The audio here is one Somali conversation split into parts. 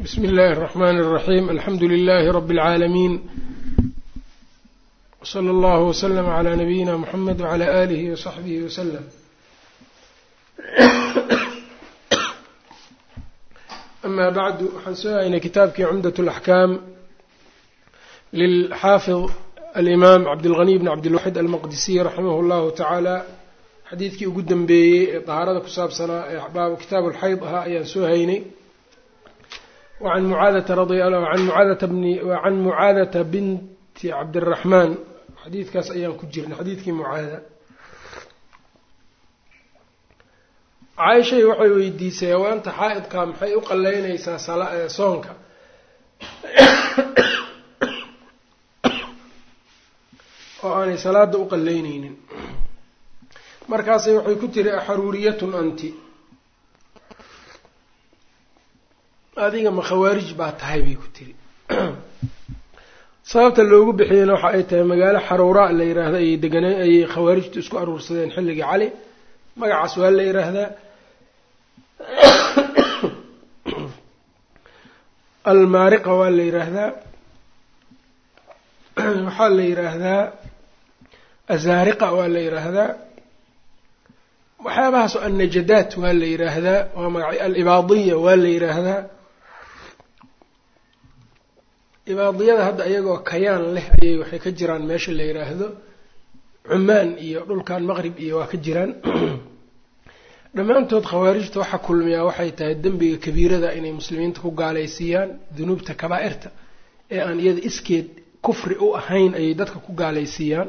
bsmi اllahi الرحmn الرaحيم alxamdu لlh رb العaalمين وslى اllه وslm عlى نabيina mحamed وعlى آlih وصaxbih وslm ama bعdu waxaan soo haynay kitaabkii cumdaة الأxkam lilxaafiظ alimam cabdالغني bn cabdالwaxid almaqdisiy raximah اllahu taعaalى xadiidkii ugu dambeeyey ee طahaarada ku saabsanaa ee baab kitaab اlxayd ahaa ayaan soo haynay وعن معاadة رضي عن معاadة بن وعن معاadة بنت cabdالرحمن xadiidkaas ayaan ku jirnay xadiidkii mucaada caaishay waxay weydiisay haweenta xaa-idka maxay u qaleyneysaa soonka oo aanay salaada u qaleyneynin markaasay waxay ku tiri axaruuriyatun anti adiga ma khawaarij baa tahay bay ku tiri sababta loogu bixiyeyna waxa ay tahay magaalo xaruuraa la yiraahda ayay deganeen ayay khawaarijtu isku aruursadeen xilligii cali magacaas waa la yiraahdaa almaariqa waa la yiraahdaa waxaa la yiraahdaa azaariqa waa la yiraahdaa waxyaabahaas oo annajadaat waa la yiraahdaa waa magac alibaadiya waa la yiraahdaa ibaadiyada hadda iyagoo kayaan leh ayay waxay ka jiraan meesha la yiraahdo cumaan iyo dhulkan maqrib iyo waa ka jiraan dhammaantood khawaarijta waxa kulmiyaa waxay tahay dembiga kabiirada inay muslimiinta ku gaalaysiiyaan dunuubta kabaa-irta ee aan iyada iskeed kufri u ahayn ayay dadka ku gaalaysiiyaan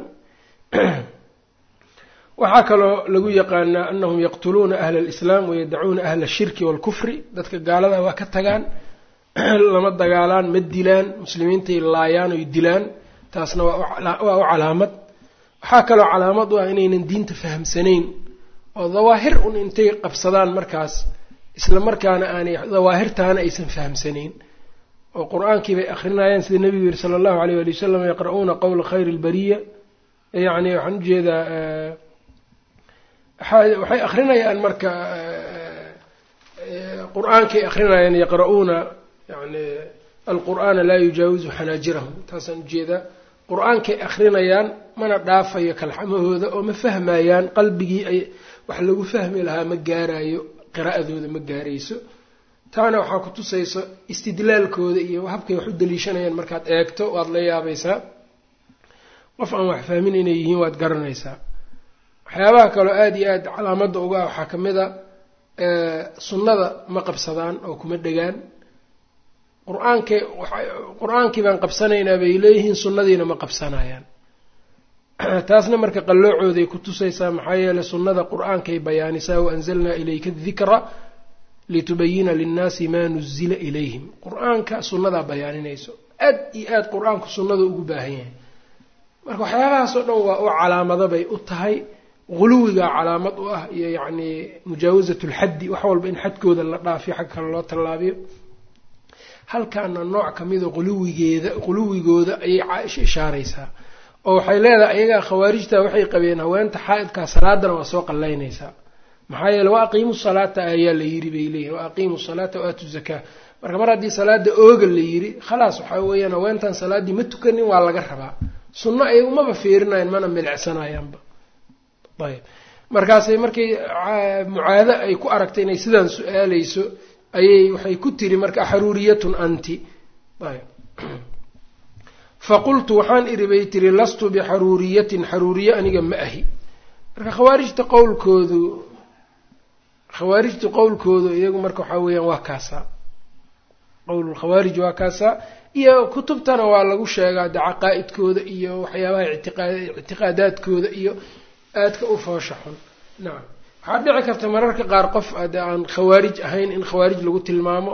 waxaa kaloo lagu yaqaanaa anahum yaqtuluuna ahla alislaam wayadacuuna ahla ashirki waalkufri dadka gaalada waa ka tagaan lama dagaalaan ma dilaan muslimiintay laayaan oy dilaan taasna waa u calaamad waxaa kaloo calaamad u ah inaynan diinta fahamsanayn oo dawaahir un intay qabsadaan markaas isla markaana aanay dawaahirtaana aysan fahamsanayn oo qur-aankii bay akrinayaan sida nebigu yihi sala allahu alayh ali wasalam yaqra'uuna qowla khayri lbariya yacni waxaan ujeedaa waxay akrinayaan marka qur-aankay akrinayaan yaqra'uuna yani alqur'aana laa yujaawizu xanaajirahum taasaan ujeedaa qur-aankay akrinayaan mana dhaafayo kalxamahooda oo ma fahmayaan qalbigii ay wax lagu fahmi lahaa ma gaarayo qiraa'adooda ma gaarayso taana waxaa ku tusayso istidlaalkooda iyo habkay wax u daliishanayaan markaad eegto waad la yaabaysaa qof aan wax fahmin inay yihiin waad garanaysaa waxyaabaha kaloo aada iyo aada calaamadda uga ah waxaa ka mid a sunnada ma qabsadaan oo kuma dhegaan qur-aankay qur-aankii baan qabsanaynaa bay leeyihiin sunnadiina ma qabsanayaan taasna marka qalloocooday ku tusaysaa maxaa yeeley sunnada qur-aankay bayaanisaa waanzalnaa ilayka dikra litubayina linnaasi maa nuzila ilayhim qur-aanka sunnadaa bayaaninayso aad iyo aada qur-aanku sunnada ugu baahan yahay marka waxyaabahaas oo dhan waa u calaamado bay u tahay guluwigaa calaamad u ah iyo yacni mujaawasat lxaddi wax walba in xadkooda la dhaafiyo xag kale loo tallaabiyo halkaana nooc kamida quluwigeeda quluwigooda ayay caaisha ishaaraysaa oo waxay leedahay ayagaa khawaarijta waxay qabeen haweenta xaa-idkaa salaadana waa soo qallaynaysaa maxaa yeele wa aqiimu salaata ayaa la yiri bay leeyihin wa aqiimu salaata wa aatu zakaa marka mar haddii salaada ooga la yiri khalaas waxaa weeyaan haweentan salaaddii ma tukanin waa laga rabaa sunno ay umaba fiirinayan mana milicsanayaanba ayb markaasay markay mucaado ay ku aragtay inay sidaan su-aaleyso ayay waxay ku tiri marka xaruuriyatun anti ayb faqultu waxaan iri bay tiri lastu bixaruuriyatin xaruuriye aniga ma ahi marka khawaarijta qowlkoodu khawaarijtu qowlkoodu iyagu marka waxaa weeyaan waa kaasaa qowlulkhawaarij waa kaasaa iyo kutubtana waa lagu sheegaa de caqaa-idkooda iyo waxyaabaha ictiqaadaadkooda iyo aadka u foosha xun nacam waxaa dhici karta mararka qaar qof de aan khawaarij ahayn in khawaarij lagu tilmaamo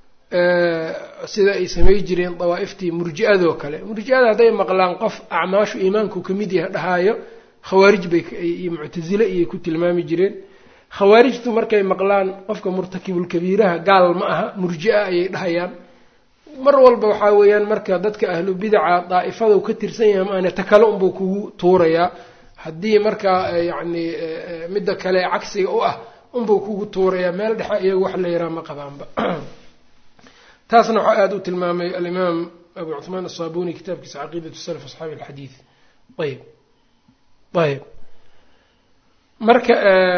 sida ay samay jireen dawaa-iftii murji-adoo kale murji-ada hadday maqlaan qof acmaashu iimaanku kamid yahay dhahaayo khawaarij bay iyo muctasile iyay ku tilmaami jireen khawaarijtu markay maqlaan qofka murtakibulkabiiraha gaal ma aha murji-a ayay dhahayaan mar walba waxaa weeyaan marka dadka ahlu bidaca daa'ifadu ka tirsan yahay maane ta kale unbuu kugu tuurayaa haddii markaa yacni midda kale cagsiga u ah unbuu kugu tuurayaa meel dhexe iyagu wax la yaraha ma qabaanba taasna waxaa aada u tilmaamay alimaam abu cuثmaan aلصabuni kitaabkiisa caqiidat salaf asxaabi اlxadiid ayb ayb marka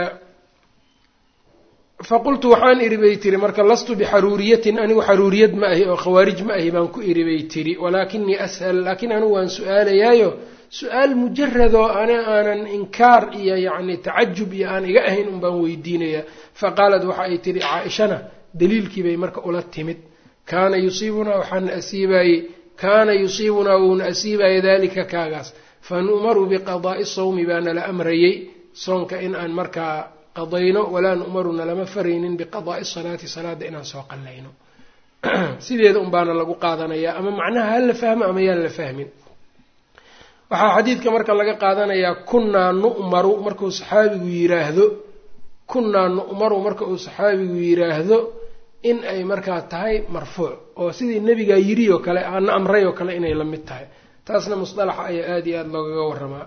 faqultu waxaan iri bay tiri marka lastu bixaruuriyatin anigu xaruuriyad ma ahi oo khawaarij ma ahi baan ku iri bay tiri walaakinii ashal laakiin anigu waan su-aalayaayo su-aal mujaradoo ana aanan inkaar iyo yacni tacajub iyo aan iga ahayn un baan weydiinayaa faqaalat waxa ay tihi caa-ishana daliilkii bay marka ula timid kaana yusiibunaa waxaana asiibaayey kaana yusiibunaa wuuna asiibaya dalika kaagaas fa nu'maru biqadaa'i sawmi baana la amrayey soonka in aan markaa qadayno walaa nu'maruna lama faraynin biqadaa'i salaati salaada inaan soo qallayno sideeda un baana lagu qaadanayaa ama macnaha ha la fahmo ama yaan la fahmin waxaa xadiidka marka laga qaadanayaa kunnaa nu'maru markuu saxaabigu yiraahdo kunnaa nu'maru marka uu saxaabigu yiraahdo in ay markaa tahay marfuuc oo sidii nebigaa yiri oo kale ana amray oo kale inay la mid tahay taasna musطalaxa ayaa aada iyo aada loogaga waramaa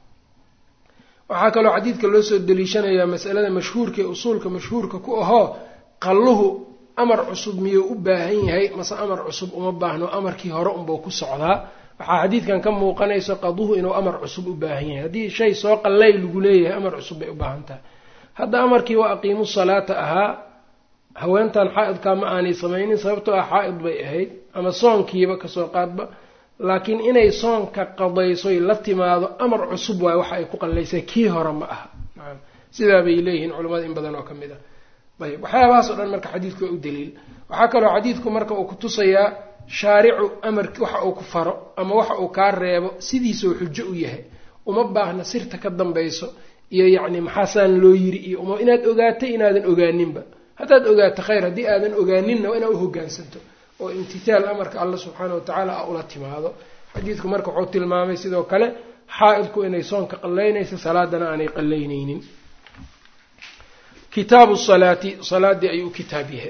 waxaa kaloo xadiidka loo soo deliishanayaa masalada mashhuurka ee usuulka mashhuurka ku ahoo qalluhu amar cusub miyuu u baahan yahay mase amar cusub uma baahno amarkii hore unbuu ku socdaa waxaa xadiidkan ka muuqanayso qaduhu inuu amar cusub u baahan yahay haddii shay soo qallay lagu leeyahay amar cusub bay u baahan tahay hadda amarkii waa aqiimu salaata ahaa haweentan xaa-idkaa ma aanay samaynin sababtoo ah xaa-id bay ahayd ama soonkiiba kasoo qaadba laakiin inay soonka qadaysoy la timaado amar cusub waayo waxa ay ku qallaysay kii hore ma aha sidaa bay leeyihiin culimmada in badan oo ka mid ah ayb waxyaabahaas o dhan marka xadiidku waa u daliil waxaa kaloo xadiidku marka uu kutusayaa shaaricu amarki waxa uu ku faro ama waxa uu kaa reebo sidiisoo xujo u yahay uma baahna sirta ka dambayso iyo yacni maxaasaan loo yiri iyo uma inaad ogaatay inaadan ogaaninba haddaad ogaato khayr haddii aadan ogaaninna waa inaad u hogaansanto oo imtithaal amarka alla subxaana wa tacaala a ula timaado xadiidku marka wuxuu tilmaamay sidoo kale xaa-idku inay soonka qallaynaysa salaadana aanay qallaynaynin kitaabu salaati salaadii ayuu kitaab yahay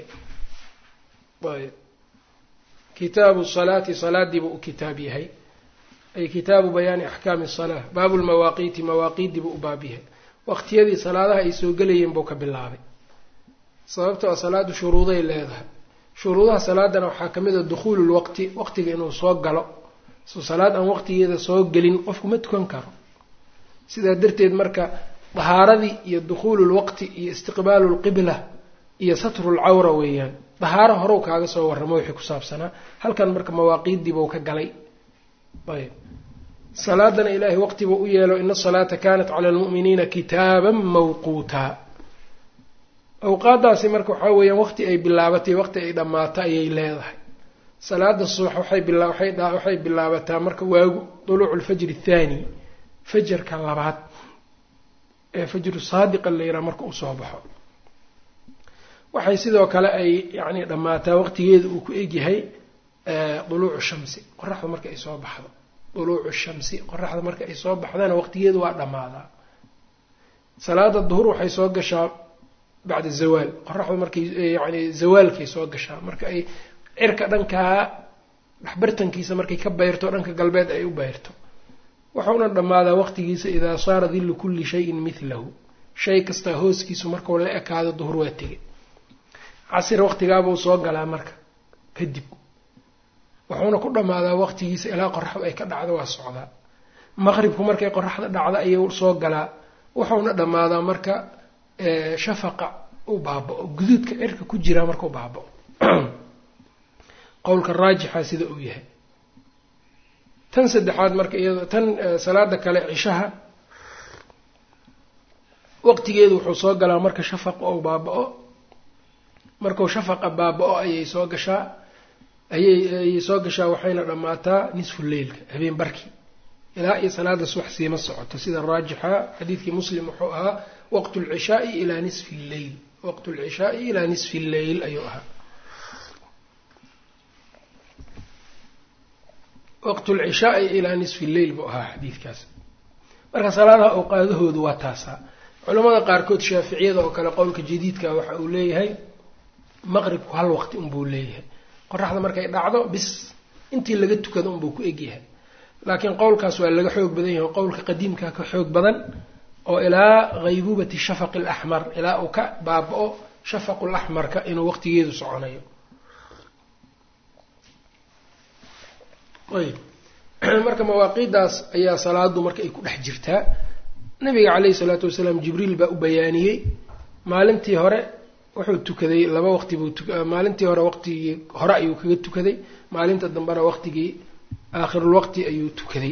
ayb kitaabu salaati salaadiibuu u kitaab yahay ay kitaabu bayaani axkaami salaa baabu lmawaaqiiti mawaaqiidiibuu u baab yahay waqtiyadii salaadaha ay soo gelayeen buu ka bilaabay sababtoo a salaadu shuruuday leedahay shuruudaha salaadana waxaa ka mid a dukhuulu lwaqti waqtiga inuu soo galo so salaad aan waqtigeeda soo gelin qofku ma tukan karo sidaa darteed marka dahaaradii iyo dukhuulu lwaqti iyo istiqbaalu lqibla iyo satru lcawra weeyaan dahaaro horew kaaga soo warramo wixii ku saabsanaa halkan marka mawaaqiidiibuu ka galay ayb salaadana ilaahay waqtibuu u yeelo ina asalaata kanat cala almu'miniina kitaaban mawquutaa awqaadaasi marka waxaa weeyaan waqti ay bilaabatay waqti ay dhammaato ayay leedahay salaada subax waxay waxay bilaabataa marka waagu duluucu lfajri athaani fajarka labaad ee fajru saadiqa la yidhaha marka uu soo baxo waxay sidoo kale ay yacni dhammaataa waqtigeeda uu ku egyahay duluucu shamsi qoraxda marka ay soo baxdo duluucu shamsi qoraxda marka ay soo baxdana waqtigeedu waa dhammaadaa salaada duhur waxay soo gashaa bacda zawaal qoraxdu markay yacni zawaalkay soo gashaa marka ay cirka dhankaa dhexbartankiisa markay ka bayrto dhanka galbeed ay u bayrto wuxuuna dhammaadaa waqtigiisa idaa saara dillu kulli shayin midlahu shay kastaa hooskiisu markuu la ekaado duhur waa tegay casir waqtigaabuu soo galaa marka kadib wuxuuna ku dhammaadaa waqtigiisa ilaa qoraxdu ay ka dhacdo waa socdaa maqribku markay qoraxda dhacda ayuu soo galaa wuxuuna dhammaadaa marka shafaqa u baaba-o guduudka cirka ku jiraa markau baaba-o qowlka raajixa sida uu yahay tan saddexaad marka iyado tan salaada kale cishaha waqtigeedu wuxuu soo galaa marka shafaqa ou baaba-o markuu shafaqa baaba-o ayay soo gashaa ayay ayay soo gashaa waxayna dhammaataa nisfu leylka habeen barkii ilaa iyo salaada subax siima socoto sida raajixa xadiidkii muslim wuxuu ahaa waqtu lcishaai ilaa nisfi lleyl waqtu lcishaai ilaa nisfi lleyl ayuu ahaa waqtu lcishaai ilaa nisfi lleyl buu ahaa xadiidkaas marka salaadaha awqaadahoodu waa taasaa culamada qaarkood shaaficiyada oo kale qowlka jadiidka waxa uu leeyahay maqribku hal waqti unbuu leeyahay qoraxda markay dhacdo bis intii laga tukado unbuu ku egyahay laakiin qowlkaas waa laga xoog badan yahay qowlka qadiimka ka xoog badan oo ilaa haybuubati shafaqi alaxmar ilaa uu ka baaba-o shafaqu laxmarka inuu waqtigeedu soconayo ayb marka mawaaqiiddaas ayaa salaadu marka ay ku dhex jirtaa nabiga caleyhi salaatu wasalaam jibriil baa u bayaaniyey maalintii hore wuxuu tukaday laba waqti buu maalintii hore waqtigii hore ayuu kaga tukaday maalinta dambena waqtigii aakhirulwaqti ayuu tukaday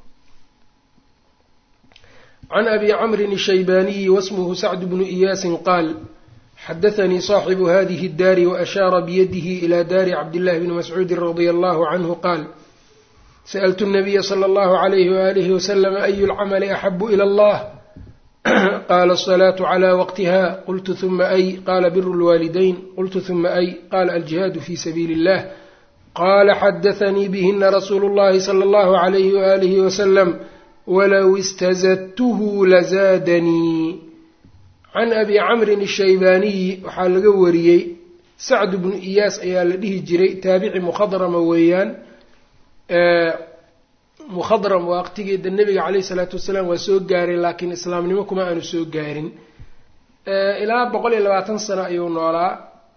can abi camrin الshaybaniyi wasmuhu sacd bnu iyaasin qaal xadaanii صaaxibu hadihi اdaari waashaara biyadihi ila daari cabdillahi bni mascuudi radia allahu canhu qaal sأlt النabiya slى اllahu عalayh walihi waslm ayu اlcamali axabu ilى اllah qala الصlaaة عlى waqtiha qultu ثuma ay qala bir اlwaalidayn qultu ثuma ay qala aljihaadu fi sabiili الlah qala xadaثanii bihina rasuulu اllahi slى اllahu عalayh walih waslm walow istazadtuhu lazaadanii can abi camrin الshaybaaniyi waxaa laga wariyey sacd bnu iyaas ayaa la dhihi jiray taabici mukhadrama weeyaan mukhadram waqtigeeda nebiga caleyhi isalaatu wasalaam waa soo gaaray laakiin islaamnimo kuma aanu soo gaarin ilaa boqol iyo labaatan sano ayuu noolaa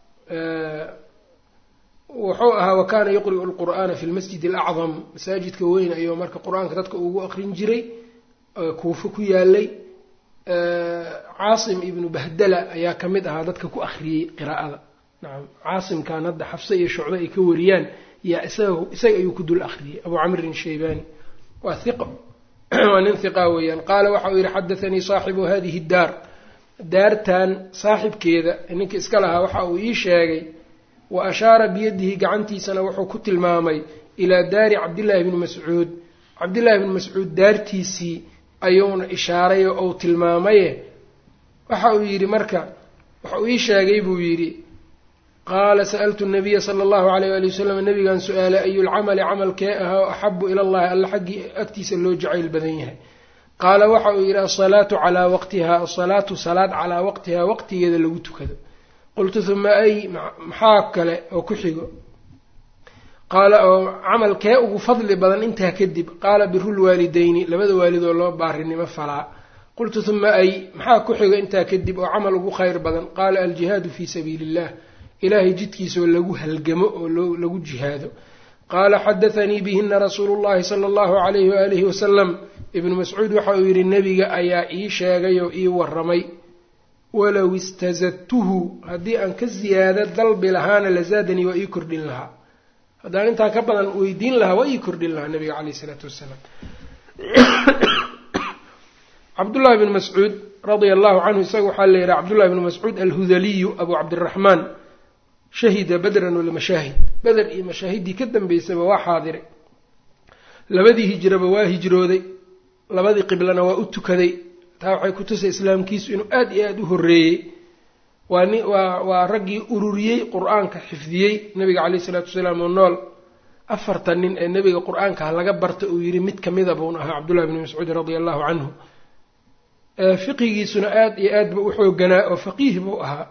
wuxuu ahaa wa kaana yuqri'u lqur'aana fi lmasjid alacdam masaajidka weyn ayuu marka qur-aanka dadka ugu aqrin jiray kuufo ku yaalay caasim ibnu bahdala ayaa ka mid ahaa dadka ku akhriyey qiraa'ada nacam caasimkan hadda xafse iyo shucbe ay ka wariyaan yaa isaga isaga ayuu ku dul akhriyey abu camrin shaybani waa hiqa waa nin hiqa weeyaan qaala waxa uu yihi xadathanii saaxibu hadihi daar daartan saaxibkeeda ninka iska lahaa waxa uu ii sheegay wa ashaara biyadihi gacantiisana wuxuu ku tilmaamay ilaa daari cabdillaahi bni mascuud cabdillahi bni mascuud daartiisii ayuuna ishaaray oo uu tilmaamaye waxa uu yidhi marka waxa uu ii sheegay buu yidhi qaala sa'altu nabiya sala allahu alayh ali wasalam nabigaan su-aalay ayu lcamali camalkee ahaa axabu ila allahi alla xaggii agtiisa loo jacayl badan yahay qaala waxa uu yidhi asalaatu calaa waqtiha asalaatu salaad calaa waqtihaa waqtigeeda lagu tukado qultu huma ay maxaa kale oo ku xigo qaala oo camalkee ugu fadli badan intaa kadib qaala birulwaalidayni labada waalid oo loo baarinimo falaa qultu huma ay maxaa ku xigo intaa kadib oo camal ugu khayr badan qaala aljihaadu fii sabiili illah ilaahay jidkiisaoo lagu halgamo oo lagu jihaado qaala xadathanii bihina rasuulu llahi sala allahu alayhi waalihi wasalam ibnu mascuud waxa uu yidhi nebiga ayaa ii sheegay oo ii waramay walow istazadtuhu haddii aan ka ziyaado dalbi lahaana lazaadanii waa ii kordhin lahaa haddaan intaa ka badan weydiin lahaa waa ii kordhin lahaa nabiga caleyh isalaatu wassalaam cabdullahi bn mascuud radia allahu canhu isaga waxaa la yidhaha cabdullahi bn mascuud alhudaliyu abu cabdiraxmaan shahida badran walmashaahid beder iyo mashaahiddii ka dambeysaba waa xaadiray labadii hijraba waa hijrooday labadii qiblana waa u tukaday taa waxay ku tusay islaamkiisu inuu aada iyo aada u horreeyey waa ni waa waa raggii ururiyey qur-aanka xifdiyey nabiga caleyhi isalaatu wasalaam oo nool afartan nin ee nebiga qur-aanka ha laga barta uu yidhi mid kamida buun ahaa cabdullahi bni mascuud radia allahu canhu fiqigiisuna aada iyo aad ba u xooganaa oo faqiih buu ahaa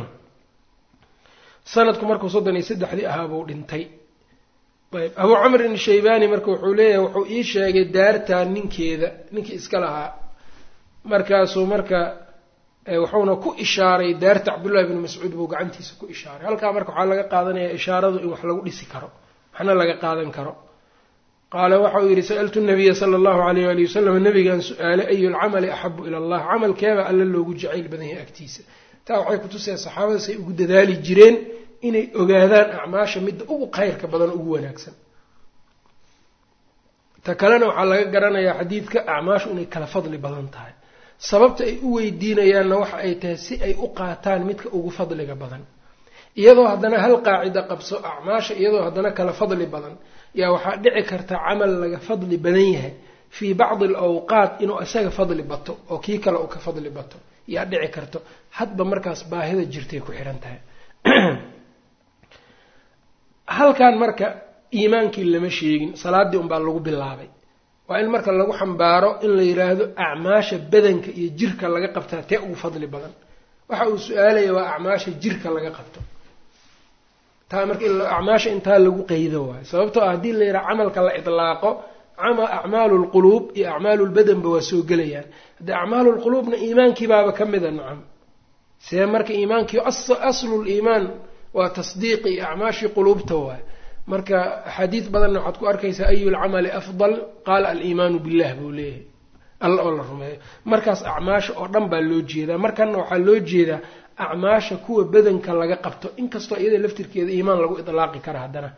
sanadku markuu soddon iyo saddexdii ahaa buu dhintay ayb abuu camrin shaybani marka wuxuu leeyahay wuxuu ii sheegay daartaa ninkeeda ninkii iska lahaa markaasuu marka wuxuuna ku ishaaray daarta cabdullahi bni mascuud buu gacantiisa ku ishaaray halkaa marka waxaa laga qaadanayaa ishaaradu in wax lagu dhisi karo waxna laga qaadan karo qaala waxa uu yidhi sa'altu nabiya sala allahu alayh ali wasalam nabigaan su-aalay ayu lcamali axabu ila allah camalkeeba alla loogu jacayl badan yahay agtiisa taa waxay kutusaya saxaabada say ugu dadaali jireen inay ogaadaan acmaasha midda ugu khayrka badan ugu wanaagsan ta kalena waxaa laga garanayaa xadiidka acmaashu inay kala fadli badan tahay sababta ay u weydiinayaanna waxa ay tahay si ay u qaataan midka ugu fadliga badan iyadoo haddana hal qaacida qabso acmaasha iyadoo haddana kala fadli badan yaa waxaa dhici karta camal laga fadli badan yahay fii bacdi alawqaat inuu isaga fadli bato oo kii kale uu ka fadli bato yaa dhici karto hadba markaas baahida jirtay ku xihan tahay halkan marka iimaankii lama sheegin salaaddii unbaa lagu bilaabay waa in marka lagu xambaaro in la yidhaahdo acmaasha badanka iyo jirka laga qabtaa tee ugu fadli badan waxa uu su-aalaya waa acmaasha jirka laga qabto taa marka acmaasha intaa lagu qeydo waayo sababtoo ah haddii la yidhaha camalka la idlaaqo acmaalu lquluub iyo acmaalu lbadanba waa soo gelayaan haddii acmaalu lquluubna iimaankiibaaba ka mida nacam see marka iimaankii aslu liimaan waa tasdiiqi iyo acmaashii quluubta waayo marka axaadiis badanna waxaad ku arkaysaa ayu lcamali afdal qaala aliimaanu billah buu leeyahay alla oo la rumeeyo markaas acmaasha oo dhan baa loo jeedaa markanna waxaa loo jeedaa acmaasha kuwa badanka laga qabto inkastoo iyada laftirkeeda iimaan lagu idlaaqi kara haddana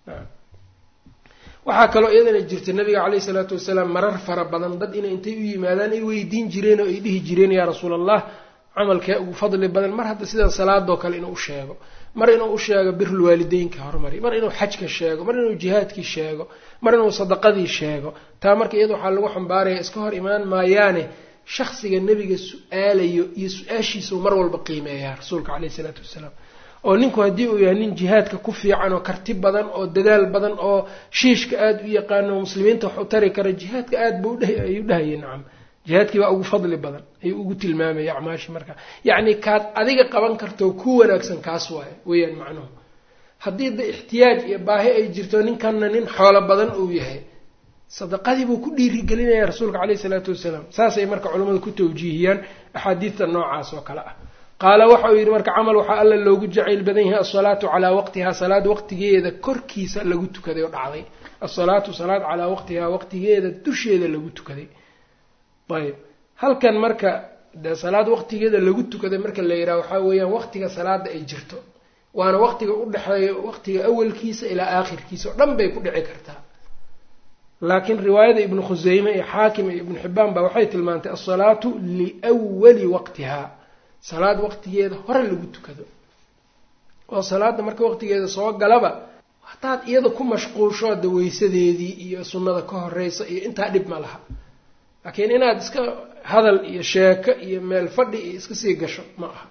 waxaa kaloo iyadana jirta nabiga caleyhi salaatu wasalaam marar fara badan dad inay intay u yimaadaan ay weydiin jireen oo ay dhihi jireen yaa rasuul allah camalkee ugu fadli badan mar hadda sidaa salaadoo kale inuu u sheego mar inuu u sheego birul waalideynka horumari mar inuu xajka sheego mar inuu jihaadkii sheego mar inuu sadaqadii sheego taa marka iyada waxaa lagu xambaaraya iska hor imaan maayaane shaksiga nebiga su-aalayo iyo su-aashiisau mar walba qiimeeyaa rasuulka caleyhi isalaatu wasalaam oo ninku haddii uu yahay nin jihaadka ku fiican oo karti badan oo dadaal badan oo shiishka aada u yaqaano oo muslimiinta wax u tari kara jihaadka aada buu ayuu dhahayay nacam jihaadkii baa ugu fadli badan ayuu ugu tilmaamaya acmaashi marka yacni kaad adiga qaban karto ku wanaagsan kaas waayo weeyaan macnuhu haddii da ixtiyaaj iyo baahi ay jirto ninkanna nin xoolo badan uu yahay sadaqadii buu ku dhiirigelinaya rasuulka caleyhi isalaatu wasalaam saasay marka culimmadu ku tawjiihiyaan axaadiista noocaas oo kale ah qaala waxa uu yidhi marka camal waxaa alla loogu jacayl badan yahay asalaatu calaa waqtihaa salaad waqtigeeda korkiisa lagu tukaday oo dhacday asalaatu salaad calaa waqtihaa waqtigeeda dusheeda lagu tukaday ayb halkan marka de salaad waqtigeeda lagu tukaday marka la yidhaha waxaa weeyaan waqtiga salaada ay jirto waana waqtiga u dhexeeya waqtiga awalkiisa ilaa aakhirkiisa oo dhan bay ku dhici kartaa laakiin riwaayada ibnu khuseyme iyo xaakim iyo ibnu xibbaan baa waxay tilmaantay asalaatu liwali waqtihaa salaad waqtigeeda hore lagu tukado oo salaada marka waqtigeeda soo galaba hataad iyada ku mashquulsho da weysadeedii iyo sunnada ka horeysa iyo intaa dhib ma laha laakiin inaad iska hadal iyo sheeko iyo meel fadhi iyo iska sii gasho ma aha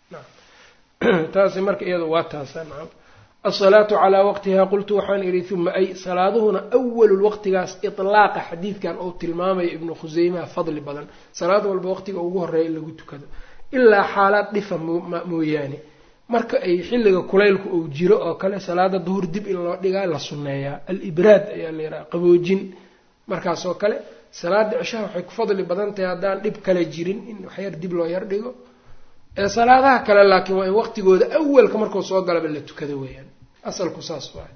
taasi marka iyada waa taasa nacam asalaatu calaa waqtihaa qultu waxaan idhi uma ay salaaduhuna awalul waqtigaas itlaaqa xadiidkan uu tilmaamayo ibnu khuseymaha fadli badan salaad walba waqtiga ugu horeeya in lagu tukado ilaa xaalaad dhifa mooyaane marka ay xilliga kulaylku uu jiro oo kale salaada duhur dib in loo dhigaa la sunneeyaa alibraad ayaa la yidhaha qaboojin markaas oo kale salaada cishaha waxay ku fadli badan tahay haddaan dhib kale jirin in waxyar dib loo yar dhigo ee salaadaha kale laakiin waa in waqtigooda awalka markuu soo galaba la tukado weeyaan asalku saas waay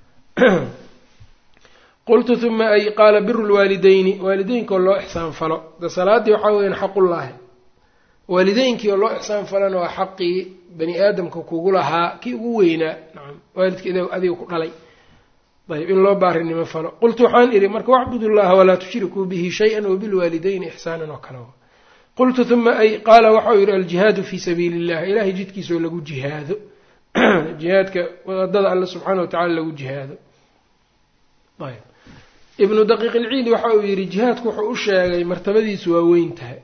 qultu uma ay qaala biru lwaalideyni waalideynkaoo loo ixsaan falo de salaaddii waxaa weyaan xaqullaahi waalideynkii oo loo ixsaan falana waa xaqii bani aadamka kugu lahaa kii ugu weynaa nacam waalidka adiga ku dhalay ayb in loo baarinimo falo qultu waxaan idhi marka wacbud llaha walaa tushrikuu bihi shay-an wabilwaalideyni ixsaanan oo kale qultu uma ay qaala waxau yidhi aljihaadu fii sabiili illah ilahay jidkiisaoo lagu jihaado jihaadka wadada alle subxaana wa tacala lagu jihaado ayb ibnu daqiiq ilciidi waxa uu yidhi jihaadku wuxuu u sheegay martabadiisu waa weyn tahay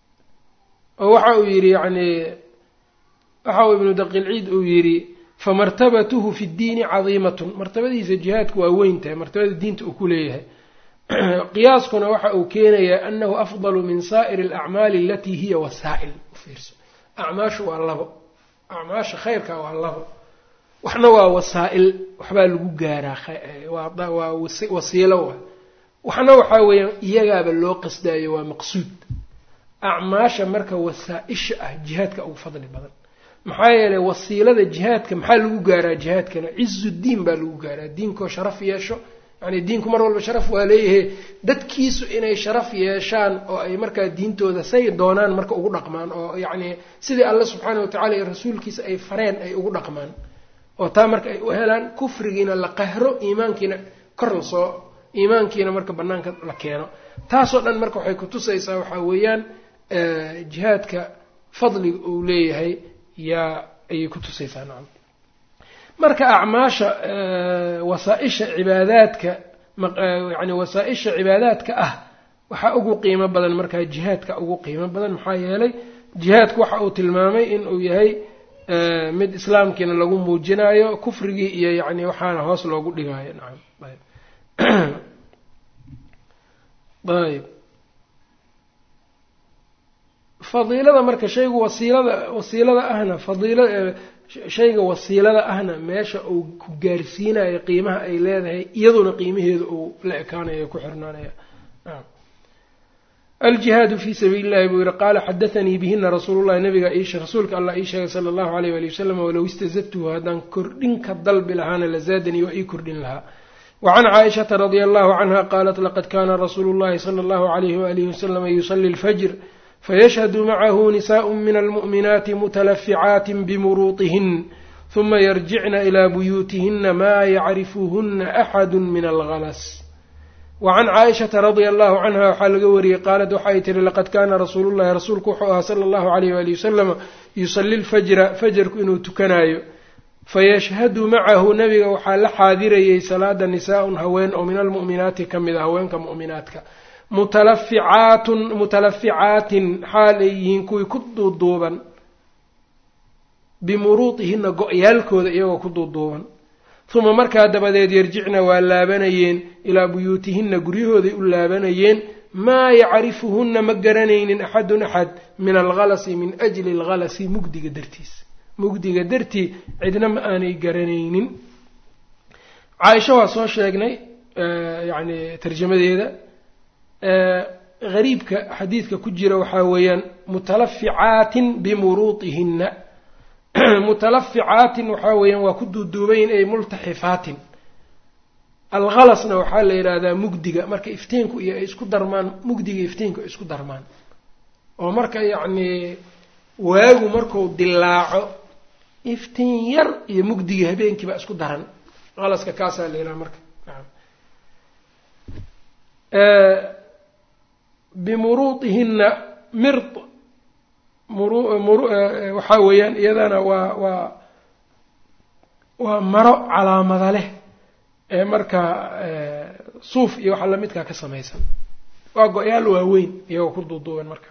oo waxa uu yidhi yacni waxa uu ibnu daqiilciid uu yidhi famartabatuhu fi ddiini cadiimatun martabadiisa jihaadku waa weyn tahay martabada diinta uu ku leeyahay qiyaaskuna waxa uu keenayaa anahu afdalu min saa'iri alacmaali alatii hiya wasaa'il ufiirso acmaashu waa labo acmaasha khayrka waa labo waxna waa wasaa-il waxbaa lagu gaaraa waa wasiilo wa waxna waxaa weeyaan iyagaaba loo qasdaayo waa maqsuud acmaasha marka wasaa-isha ah jihaadka ugu fadli badan maxaa yeelay wasiilada jihaadka maxaa lagu gaaraa jihaadkana cizu diin baa lagu gaaraa diinkoo sharaf yeesho yani diinku mar walba sharaf waa leeyahay dadkiisu inay sharaf yeeshaan oo ay markaa diintooda say doonaan marka ugu dhaqmaan oo yacni sidii alle subxaana watacala iyo rasuulkiisa ay fareen ay ugu dhaqmaan oo taa marka ay u helaan kufrigiina la qahro iimaankiina kor lasoo iimaankiina marka banaanka la keeno taasoo dhan marka waxay kutusaysaa waxaa weeyaan jihaadka fadliga uu leeyahay yaa ayay kutusaysaa nacam marka acmaasha wasaa-isha cibaadaadka yani wasaa-isha cibaadaadka ah waxaa ugu qiimo badan markaa jihaadka ugu qiimo badan maxaa yeelay jihaadku waxa uu tilmaamay in uu yahay mid islaamkiina lagu muujinayo kufrigii iyo yani waxaana hoos loogu dhigaayo nacam ayb fadiilada marka shaygu wasiilada wasiilada ahna fadiila shayga wasiilada ahna meesha uu ku gaarsiinayo qiimaha ay leedahay iyaduna qiimaheeda uu la ekaanayo ku xirnaanaya aljihaadu fii sabiili llahi buu yihi qaala xadaanii bihina rasuulu llahi nabiga rasuulka allah ii sheegay sala allahu alayh wali wasalam walow istazadtuhu haddaan kordhin ka dalbi lahaana lazaadanii waa ii kordhin lahaa wacan caaishata radia allahu canha qaalat laqad kaana rasuulu llahi sala allahu alayhi waalihi wasalama yusali lfajr fayashhadu macahu nisaء min almu'minaati mutalaficaatin bimuruuطihin huma yarjicna ilaa buyuutihina maa yacrifuhuna axadu min algalas wacan caaishata radia allahu canha waxaa laga wariyey qaalad waxay tihi laqad kaana rasuulu llahi rasuulku wuxuu ahaa sala allahu alayh waali wasalama yusali lfajra fajarku inuu tukanaayo fayashhadu macahu nabiga waxaa la xaadirayay salaada nisaa-un haween oo min almu'minaati ka mid a haweenka mu'minaadka mutalaficaatun mutalaficaatin xaal ay yihiin kuwii ku duuduuban bimuruudihina go-yaalkooda iyagoo ku duuduuban uma markaa dabadeed yarjicna waa laabanayeen ilaa buyuutihinna guryahooday u laabanayeen maa yacrifuhunna ma garanaynin axadun axad min alghalasi min ajli alghalasi mugdiga dartiis mugdiga dartii cidna ma aanay garanaynin caaisha waa soo sheegnay yacni tarjamadeeda gariibka xadiidka ku jira waxaa weeyaan mutalaficaatin bimuruudihinna mutalaficaatin waxaa weeyaan waa ku duuduubayin ay multaxifaatin alghalasna waxaa la yidhaahdaa mugdiga marka iftiinku iyo ay isku darmaan mugdiga iftiinku ay isku darmaan oo marka yacnii waagu marku dilaaco iftiin yar iyo mugdiga habeenkii baa isku daran halaska kaasaa la yidhaha marka bimuruudihinna mir waxaa weeyaan iyadana waa waa waa maro calaamada leh ee markaa suuf iyo waxa lamidkaa ka samaysan waa go-yaal waaweyn iyagoo ku duuduuban marka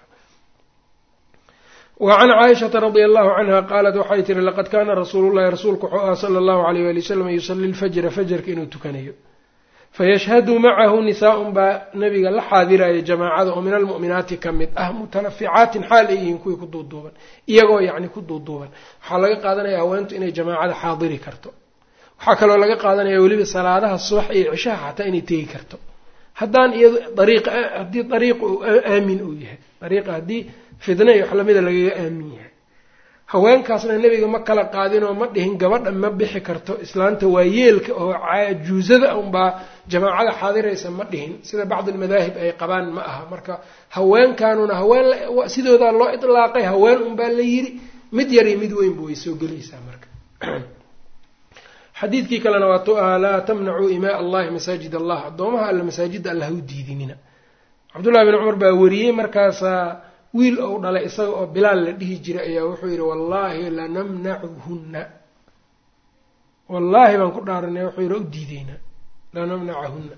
wa can caaishata radia allahu canha qaalat waxay tihi laqad kaana rasuulu llahi rasuulku wuxuu aha sala allahu alayh wali wasalam yusali lfajra fajarka inuu tukanayo fayashhadu macahu nisaa-un baa nabiga la xaadiraya jamaacada oo min almu'minaati ka mid ah mutanaficaatin xaal ay yihiin kuwii ku duuduuban iyagoo yacni ku duuduuban waxaa laga qaadanaya haweentu inay jamaacada xaadiri karto waxaa kaloo laga qaadanaya weliba salaadaha subax iyo cishaha xataa inay tegi karto haddaan iyado dariiqa haddii dariiqa uu aamin uu yahay dariiqa haddii fidna iyo wax lamida lagaga aamin yahay haweenkaasna nebiga ma kala qaadinoo ma dhihin gabadha ma bixi karto islaanta waa yeelka oo juusada unbaa jamaacada xaadiraysa ma dhihin sida bacdi almadaahib ay qabaan ma aha marka haweenkanuna haween sidoodaa loo idlaaqay haween unbaa la yiri mid yar iyo mid weynba way soo gelaysaa marka xadiidkii kalena waa tu ahaa laa tamnacuu imaa allahi masaajid allah addoomaha alle masaajidda alla ha u diidinina cabdullahi bin cumar baa wariyey markaasaa wiil ou dhalay isaga oo bilaal la dhihi jiray ayaa wuxuu yidhi wallaahi lanamnacuhunna wallaahi baan ku dhaaranay wuxuu yidhi u diideynaa lanamnacahunna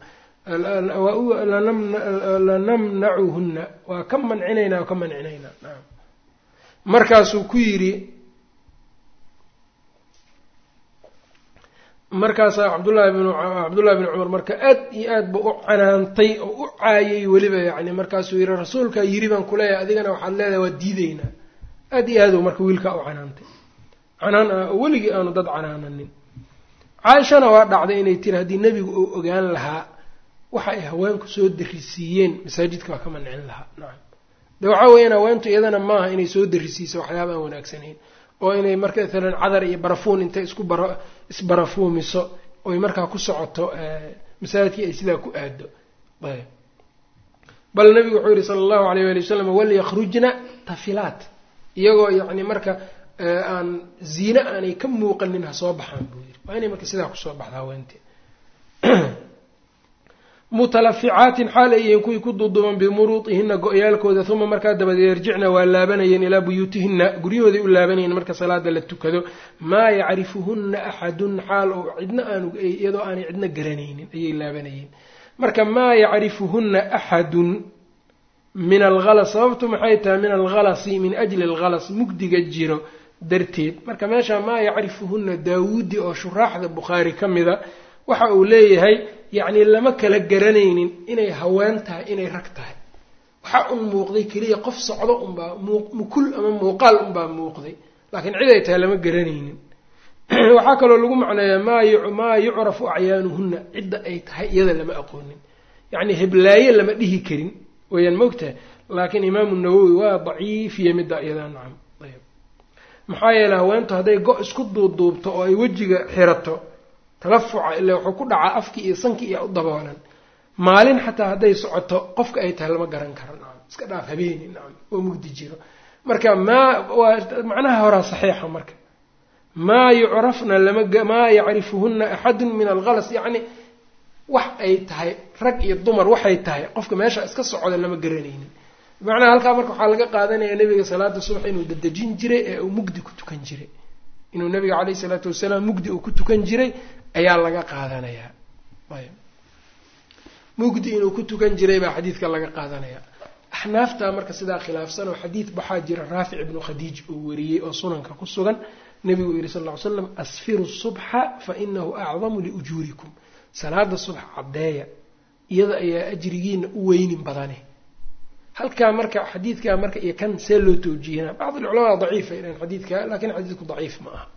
lanamnacuhunna waa ka mancinaynaa waa ka mancinaynaa naam markaasuu ku yidhi markaasaa cabdullahi bin cabdullahi bin cumar marka aad iyo aad ba u canaantay oo u caayay weliba yacni markaasuu yihi rasuulkaa yiri baan kuleeyahay adigana waxaad leedahay waa diideynaa aad iyo aad u marka wiilkaa u canaantay canaan ah oo weligii aanu dad canaananin caaishana waa dhacday inay tiri haddii nebigu uu ogaan lahaa waxa ay haweenku soo darisiiyeen masaajidka waa ka mancin lahaa nacam de waxaa weeyaan haweentu iyadana maaha inay soo darisiiso waxyaaba aan wanaagsanayn oo inay marka maalan cadar iyo barafuun intay isku bara isbarafuumiso oy markaa ku socoto masaajidkii ay sidaa ku aado ayb bal nabigu wuxuu yihi sala allahu alayh wali wasalam walyakrujna tafilaat iyagoo yacni marka aan ziine aanay ka muuqanin ha soo baxaan buu yiri waa inay marka sidaa kusoo baxda haweentee mutalaficaatin xaal ay yihiin kuwii ku duuduuban bimuruudihina go-yaalkooda uma markaa dabadeed yarjicna waa laabanayeen ilaa buyuutihina guryahooday u laabanayeen marka salaada la tukado maa yacrifuhunna axadun xaal oo cidna aanu iyadoo aanay cidna garanaynin ayay laabanayeen marka maa yacrifuhunna axadun min alhalas sababtu maxay tahay min alhalasi min ajli alhalas mugdiga jiro darteed marka meesha maa yacrifuhunna daawuudi oo shuraaxda bukhaari ka mida waxa uu leeyahay yacni lama kala garanaynin inay haween tahay inay rag tahay waxaa un muuqday keliya qof socdo unbaa mukul ama muuqaal unbaa muuqday laakiin cid ay tahay lama garanaynin waxaa kaloo lagu macneeyaa maa yucrafu acyaanuhunna cidda ay tahay iyada lama aqoonin yacni heblaaye lama dhihi karin weyaan maogtahay laakiin imaamu nawowi waa daciifiye midda iyadaa nacam ayb maxaa yeeley haweentu hadday go- isku duuduubto oo ay wejiga xirato talafuca ilaa wuxuu ku dhacaa afkii iyo sankii iyo u daboolan maalin xataa hadday socoto qofka ay tahay lama garan karo nacam iska dhaaf habeeni nacam oo mugdi jiro marka maa waa macnaha horaa saxiixa marka maa yucrafna lamamaa yacrifuhuna axadun min algalas yacni wax ay tahay rag iyo dumar waxay tahay qofka meesha iska socda lama garanaynin bimacnaha halkaa marka waxaa laga qaadanaya nabiga salaada subax inuu dadejin jiray ee uu mugdi ku tukan jiray inuu nabiga caleyhi isalaatu wasalaam mugdi uu ku tukan jiray ayaa laga qaadanayaa ayb mugdi inuu ku tukan jiray baa xadiidka laga qaadanaya axnaafta marka sidaa khilaafsan oo xadiid waxaa jira raafic ibnu khadiij uu wariyey oo sunanka ku sugan nabigu yihi sal ll ly slam asfiru subxa fa inahu acdamu liujuurikum salaada subx caddeeya iyada ayaa ajrigiina u weynin badane halkaa marka xadiidkaa marka iyo kan see loo towjiihinaa bacd alculamaa daciifa ilan xadiidka lakin xadiidku daciif ma aha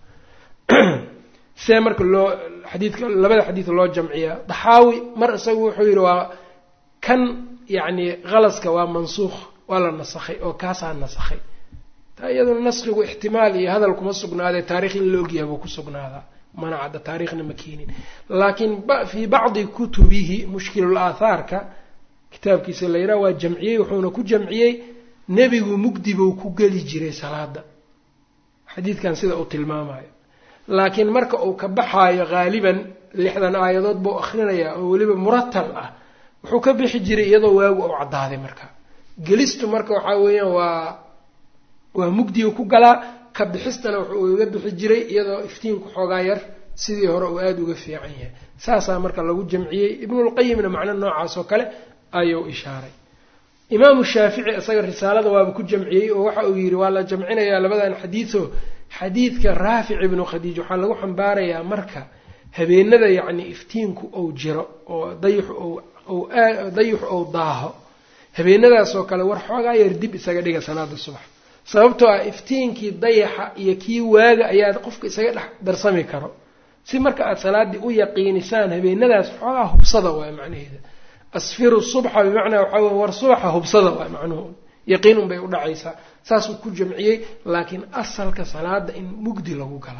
see marka loo xadiidka labada xadiid loo jamciyaa daxaawi mar isagu wuxuu yihi waa kan yacni khalaska waa mansuukh waa la nasakhay oo kaasaa nasakhay taa iyaduna naskigu ixtimaal iyo hadal kuma sugnaadee taarikh in la ogyahay buu ku sugnaadaa mana cadda taarikhna ma keenin laakiin fii bacdi kutubihi mushkilul aathaarka kitaabkiisa la yidhaha waa jamciyey wuxuuna ku jamciyey nebigu mugdi buu ku geli jiray salaada xadiidkan sida uu tilmaamayo laakiin marka uu ka baxaayo haaliban lixdan aayadood buu akhrinayaa oo weliba muratal ah wuxuu ka bixi jiray iyadoo waagu ou caddaaday marka gelistu marka waxaa weeyaan waa waa mugdiga ku galaa ka bixistana wuxuu uga bixi jiray iyadoo iftiinku xoogaa yar sidii hore uu aada uga fiican yahay saasaa marka lagu jamciyey ibnulqayimna macno noocaas oo kale ayuu ishaaray imaamu shaafici isaga risaalada waaba ku jamciyey oo waxa uu yidhi waa la jamcinayaa labadan xadiido xadiidka raafic ibnu khadiij waxaa lagu xambaarayaa marka habeenada yacni iftiinku ou jiro oo dayixu ou dayixu ou daaho habeenadaasoo kale war xoogaa yar dib isaga dhiga salaada subax sababtoo ah iftiinkii dayaxa iyo kii waaga ayaa qofka isaga dhex darsami karo si marka aada salaaddii u yaqiinisaan habeenadaas xoogaa hubsada waay macnaheeda asfiru subxa bimacnaa waxaa wey war subaxa hubsada waay macnuhu yaqiin unbay u dhacaysaa saasuu ku jamciyey laakiin asalka salaada in mugdi lagu galo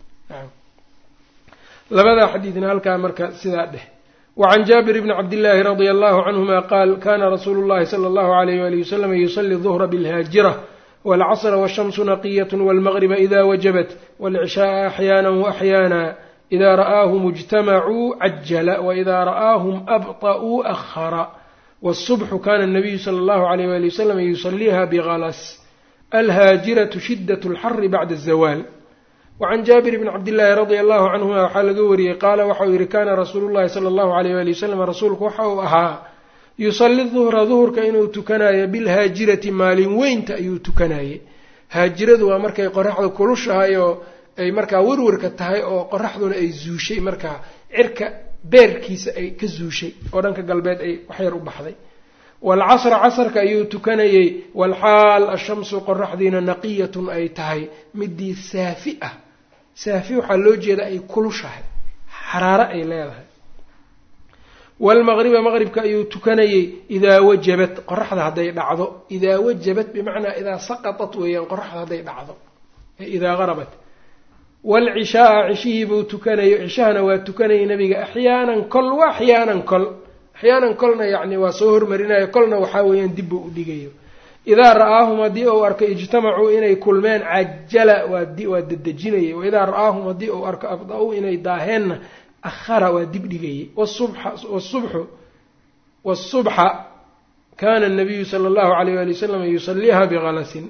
labadaa xadiidna halkaa marka sidaa dheh wacan jaabir bni cabdillaahi radia allahu canhuma qaal kana rasuulu llahi sala allahu alayh wali wasalam yusali duhra bilhaajira waalcasra washamsu naqiyat walmagriba ida wajabat waalcishaaa axyaana waaxyaana ida ra'aahum ijtamacuu cajala waida ra'aahum abطa'uu ahara wالصubxu kana الnabiyu slى اllahu عalيyh wali waslm yusaliiha bgalas alhaajiraةu shidaة اlxari bacda الzawaal wacan jaabir bni cabdillaahi radia allahu canhuma waxaa laga wariyey qaala waxau yihi kana rasuulu llahi sala allahu alayh wali wasalam rasuulku waxa uu ahaa yusali duhra duhurka inuu tukanayo bilhaajirati maalin weynta ayuu tukanaye haajiradu waa markay qoraxda kulushahay oo ay markaa werwarka tahay oo qoraxduna ay zuushay markaa cirka beerkiisa ay ka zuushay oo dhanka galbeed ay waxyar u baxday waalcasra casarka ayuu tukanayey waalxaal ashamsu qoraxdiina naqiyatun ay tahay midii saafi ah saafi waxaa loo jeeda ay kulushahay xaraaro ay leedahay waalmaqriba maqribka ayuu tukanayey idaa wajabat qoraxda hadday dhacdo idaa wajabat bimacnaa idaa saqatat weeyaan qoraxda hadday dhacdo ee idaa qarabat waalcishaaa cishihii buu tukanayay cishahana waa tukanayay nabiga axyaanan kol wa axyaanan kol axyaanan kolna yacni waa soo hormarinayo kolna waxaa weeyaan dib buu u dhigayo idaa ra'aahum haddii uu arko ijtamacuu inay kulmeen cajala waa dedejinayay waidaa ra'aahum haddii uu arko abda-u inay daaheenna ahara waa dib dhigayay wsubxu wasubxa kana nabiyu sala allahu alayh wali wasalam yusaliiha bikalasin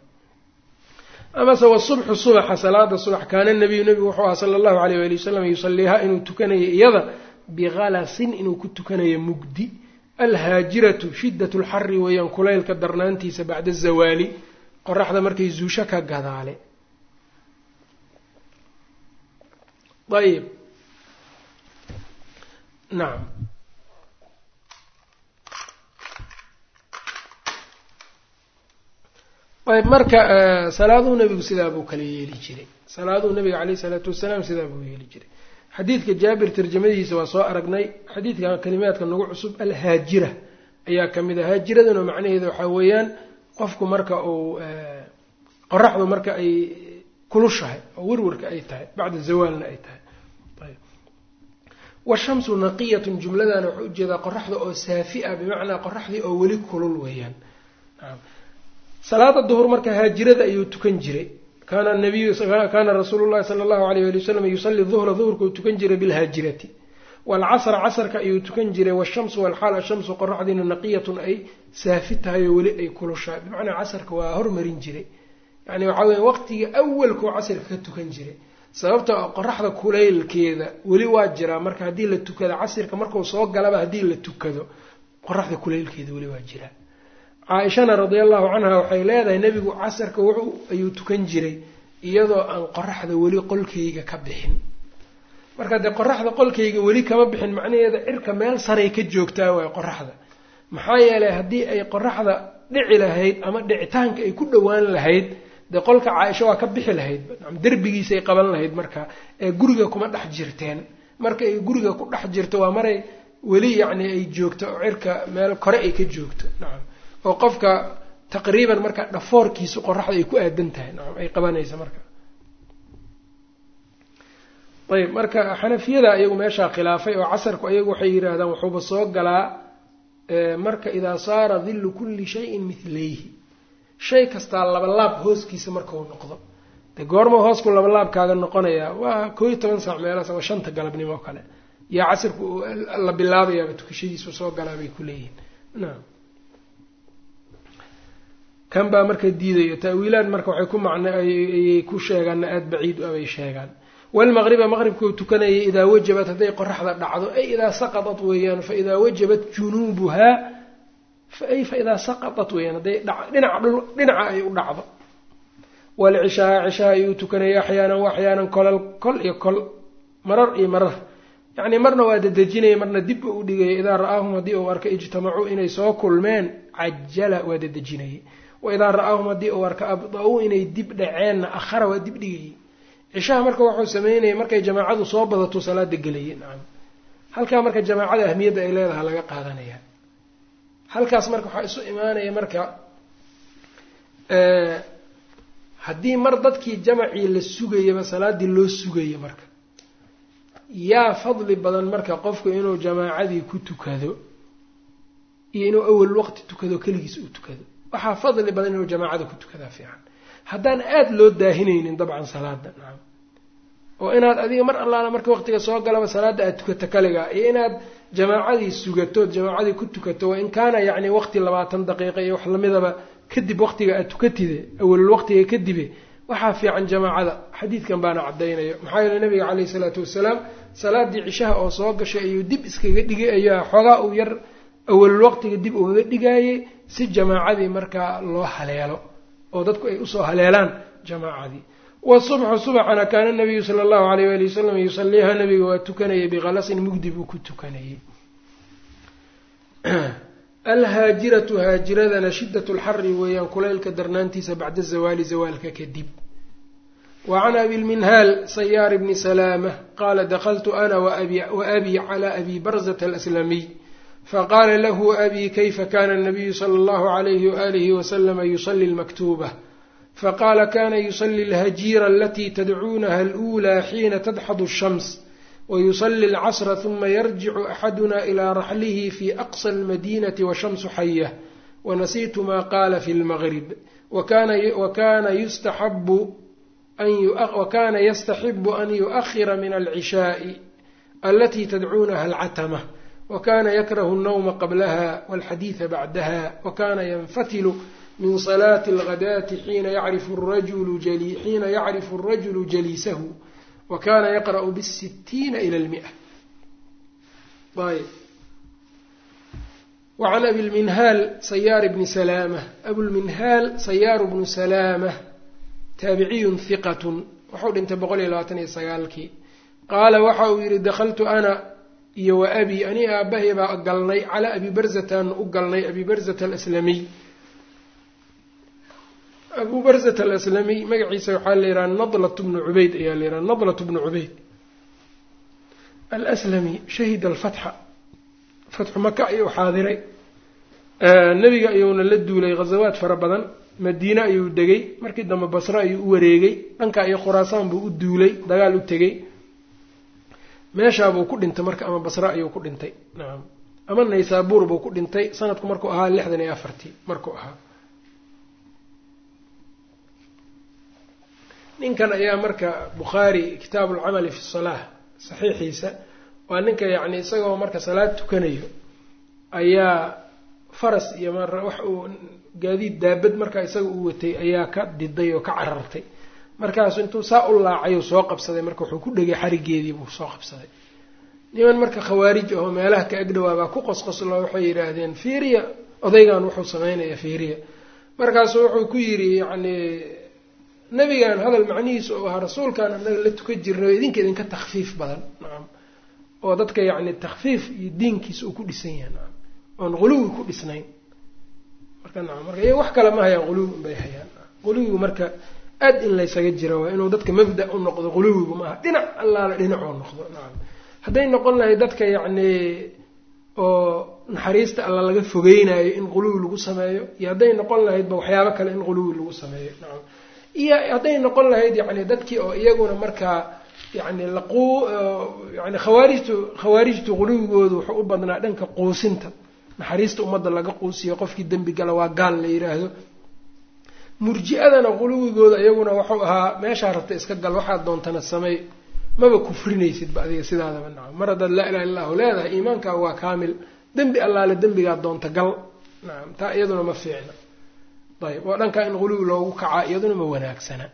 amase wasubxu subaxa salaada subax kaana nabiyu nabigu wuxuu aha sala allahu alayh wali wasalam yusaliiha inuu tukanayo iyada bikalasin inuu ku tukanayo mugdi alhaajiratu shidat lxari weeyaan kulaylka darnaantiisa bacda zawaali qoraxda markay zuusho ka gadaale ayb nacam ayb marka salaaduhu nabigu sidaa buu kala yeeli jiray salaaduhu nabiga caleyh isalaatu wasalaam sidaa buu yeeli jiray xadiidka jaabir tarjamadiisa waa soo aragnay xadiidka kalimaadka nagu cusub alhaajira ayaa ka mid ah haajiraduna macnaheeda waxaa weeyaan qofku marka uu qoraxdu marka ay kulushahay oo werwarka ay tahay bacda zawaalna ay tahay ayb washamsu naqiyatun jumladana waxaa ujeedaa qoraxda oo saafi ah bimacnaa qoraxdii oo weli kulul weeyaan salaada duhur marka haajirada ayuu tukan jiray kaana nabiyu kaana rasuulu llahi sala allahu alayh ali wasalam yusalli duhra duhurka uu tukan jiray bilhaajirati waalcasra casrka ayuu tukan jiray washamsu walxaal ashamsu qoraxdiina naqiyatun ay saafi tahay oo weli ay kulushahay bimacnaa casarka waa hormarin jiray yani waxaa weya waqtiga awalkuu casirka ka tukan jiray sababta qoraxda kulaylkeeda weli waa jiraa marka haddii la tukado casirka markuu soo galaba haddii la tukado qoraxda kulaylkeeda weli waa jiraa caaishana radia allahu canha waxay leedahay nebigu casarka wuxuu ayuu tukan jiray iyadoo aan qoraxda weli qolkayga ka bixin marka dee qoraxda qolkayga weli kama bixin macnaheeda cirka meel saray ka joogtaa waay qoraxda maxaa yeelay haddii ay qoraxda dhici lahayd ama dhicitaanka ay ku dhowaan lahayd dee qolka caaisho waa ka bixi lahayd derbigiisay qaban lahayd marka ee guriga kuma dhex jirteen marka ay guriga ku dhex jirto waa maray weli yacni ay joogto oo cirka meel kore ay ka joogto nacam oo qofka taqriiban marka dhafoorkiisu qoraxda ay ku aadan tahay nacam ay qabanaysa marka ayb marka xanafiyada iyagu meeshaa khilaafay oo casarku iyagu waxay yidhaahdaan wuxuuba soo galaa marka idaa saara dillu kulli shayin midlayhi shay kastaa labalaab hooskiisa markau noqdo dee goorma hoosku labalaabkaaga noqonayaa waa koo iyo toban saac meelaas ama shanta galabnimo o kale yaa casirku la bilaabayaaba tukashadiisu soo galaa bay ku leeyihiin naam kan baa marka diidayo taawiilaad marka waxay ku macna ayay ku sheegaanna aada baciid u abay sheegaan walmaqriba maqribkuu tukanayay idaa wajabat hadday qoraxda dhacdo ay idaa saqadat weeyaan fa idaa wajabat junuubuhaa ay fa idaa saqadat weeyaan hadday dhinaca dhinaca ay u dhacdo walcishaa cishaha ayuu tukanayay axyaanan wa axyaanan kolal kol iyo kol marar iyo marar yacnii marna waa dadejinaya marna dibba u dhigaya idaa ra'aahum haddii uu arka ijtamacuu inay soo kulmeen cajala waa dadejinayay wa idaa ra'aahum haddii uu arka abda-uu inay dib dhaceenna akhara waa dib dhigayay cishaha marka wuxuu sameynaya markay jamaacadu soo badato salaada gelayay nacam halkaa marka jamaacada ahmiyadda ay leedaha laga qaadanaya halkaas marka waxaa isu imaanaya marka haddii mar dadkii jamacii la sugayaba salaaddii loo sugaya marka yaa fadli badan marka qofku inuu jamaacadii ku tukado iyo inuu awal waqti tukado keligiis uu tukado waxaa fadli badan inuu jamaacada ku tukadaa fiican haddaan aada loo daahinaynin dabcan salaada nacam oo inaad adiga mar allaala marka waqtiga soo galaba salaada aada tukato kaligaa iyo inaad jamaacadii sugatood jamaacadii ku tukato wa in kaana yacni waqti labaatan daqiiqa iyo wax lamidaba kadib waqtiga aad tukatide awalul waqtiga kadibe waxaa fiican jamaacada xadiidkan baana caddaynayo maxaa yeele nabiga caleyhi isalaatu wasalaam salaadii cishaha oo soo gashay ayuu dib iskaga dhigay ayaa xoogaa uu yar awalul waqtiga dib ugaga dhigaayay si jamaacadii markaa loo haleelo oo dadku ay usoo haleelaan jamaacadii wasubxu subaxana kaana nabiyu sala allahu alayh waali wasalam yusaliiha nabiga waa tukanayay bikhalasin mugdi buu ku tukanayay alhaajiratu haajiradana shidat lxari weeyaan kulaylka darnaantiisa bacda zawaali zawaalka kadib wa can abi lminhaal sayaar bni salaama qaala dakaltu ana waabii cala abi barzata alaslamiy faqaala lahu abi kayfa kana anabiyu sala allahu alayhi waalihi wasalama yusali lmaktuuba faqaala kana yusali alhajiira alatii tadcuunaha alأulى xiina tadxadu الshams wayusali alcasra huma yarjicu axaduna ilaa raxlihi fi aqsa almadinati washamsu xayah wanasiitu ma qaala fi lmgrib wakana yustaxabu wakana yastaxibu an yuؤkhira min alcishaءi alatii tadcuunaha alcatma wakana yakrahu الnawma qablaha walxadiida bacdaha wakana yanfatilu min salaati alghadaati xiina yacrifu الrajulu jaliisahu wakana yaqra'u bالsitiina ilى اlmiئة ayb wacan abi lminhaal sayaar bni salaamة abulminhaal sayaaru bnu salaamة taabiciyun hiqatun wuxuu dhintay boqol iyo labaatan iyo sagaalkii qaala waxa uu yihi dakaltu ana iyo wa abi ani aabahay baa galnay calaa abi barzataanu u galnay abi barzata alaslamiy abu barzata alaslamiy magaciisa waxaa la yidhaha nadlat bnu cubayd ayaa la yidhaha nadlat bnu cubayd alaslami shahida alfatxa fatxu maka ayuu xaadiray nebiga ayuuna la duulay ghazawaad fara badan madiine ayuu degay markii dambe basre ayuu u wareegay dhankaa iyo khuraasaan buu u duulay dagaal u tegey meeshaabuu ku dhintay marka ama basre ayuu ku dhintay nacam ama naysaabuur buu ku dhintay sanadku markuu ahaa lixdan iyo afartii markuu ahaa ninkan ayaa marka bukhaari kitaabu alcamali fi salaah saxiixiisa waa ninka yacni isagoo marka salaad tukanayo ayaa faras iyo mar wax uu gaadiid daabad markaa isaga uu watay ayaa ka diday oo ka carartay markaasu intuu saa u laacay soo qabsaday marka wuxuu ku dhegay xarigeedii buu soo qabsaday niman marka khawaarij ahoo meelaha ka agdhawaabaa ku qosqoslo waxay yidhaahdeen fiiriya odaygan wuxuu sameynaya fiiriya markaasu wuxuu ku yidhi yacni nebigan hadal macnihiisa oo ahaa rasuulkan anaga la tukan jirnay oo idinka idinka takfiif badan nacam oo dadka yacni takfiif iyo diinkiisa uu ku dhisan yahay nacam oon quluwi ku dhisnayn marka nacam marka iyaga wax kale ma hayaan quluwi unbay hayaan quluwigu marka aad in laysaga jira waa inuu dadka mabda u noqdo quluwigu maaha dhinac allaala dhinacoo noqdo nacam hadday noqon lahayd dadka yacni oo naxariista alla laga fogeynayo in quluwi lagu sameeyo iyo hadday noqon lahaydba waxyaabo kale in quluwi lagu sameeyo nacam iyo hadday noqon lahayd yacni dadkii oo iyaguna markaa yani laquu yani khawaarijtu khawaarijtu quluwigoodu wuxuu u badnaa dhanka quusinta naxariista ummadda laga quusiyo qofkii dembi gala waa gaal la yidhaahdo murji-adana quluwigooda iyaguna wuxuu ahaa meeshaa rabta iska gal waxaad doontana samey maba kufrinaysidba adiga sidaadaba nacam mar haddaad laa ilaha illahu leedahay iimaankaaga waa kaamil dembi allaale dembigaad doonta gal nacam taa iyaduna ma fiicna ayb oo dhankaa in quluwi loogu kacaa iyaduna ma wanaagsana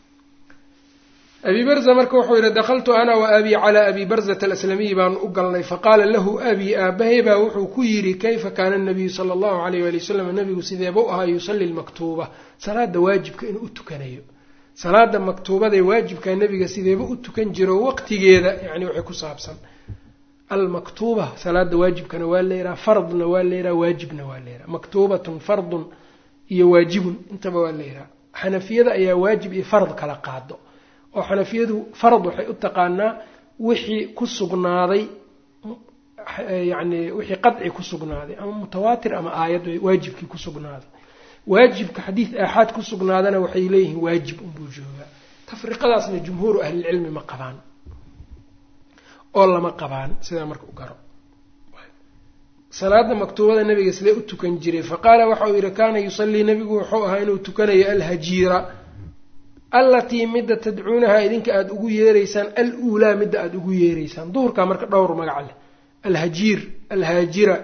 abi barza marka wuxuu yihi dakaltu ana wa abii calaa abi barzata alaslamiyi baanu u galnay faqaala lahu abii aabahay baa wuxuu ku yidhi kayfa kaana nabiyu sala allahu alayh wali wasalam nabigu sideeba u ahaa yusalli lmaktuuba salaada waajibka inuu u tukanayo salaada maktuubadae waajibka nabiga sideeba u tukan jiro waqtigeeda yani waxay ku saabsan almaktuuba salaada waajibkana waa layidhaha fardna waa layidhaha waajibna waa layidhaha maktuubatun fardun iyo waajibun intaba waa layidhaha xanafiyada ayaa waajib iyo fard kala qaado oo xanafiyadu fard waxay u taqaanaa wixii ku sugnaaday yacni wixii qadci ku sugnaaday ama mutawaatir ama aayad waajibkii ku sugnaaday waajibka xadiid aaxaad ku sugnaadana waxay leeyihiin waajib unbuu joogaa tafriqadaasna jumhuuru ahlilcilmi ma qabaan oo lama qabaan sidaa marka u garo salaada maktuubada nabiga sidee u tukan jiray faqaala waxa uu yihi kaana yusallii nabigu wuxuu ahaa inuu tukanayo alhajiira allatii midda tadcuunahaa idinka aada ugu yeeraysaan al-uulaa midda aada ugu yeeraysaan duhurkaa marka dhowr magac leh alhajiir alhaajira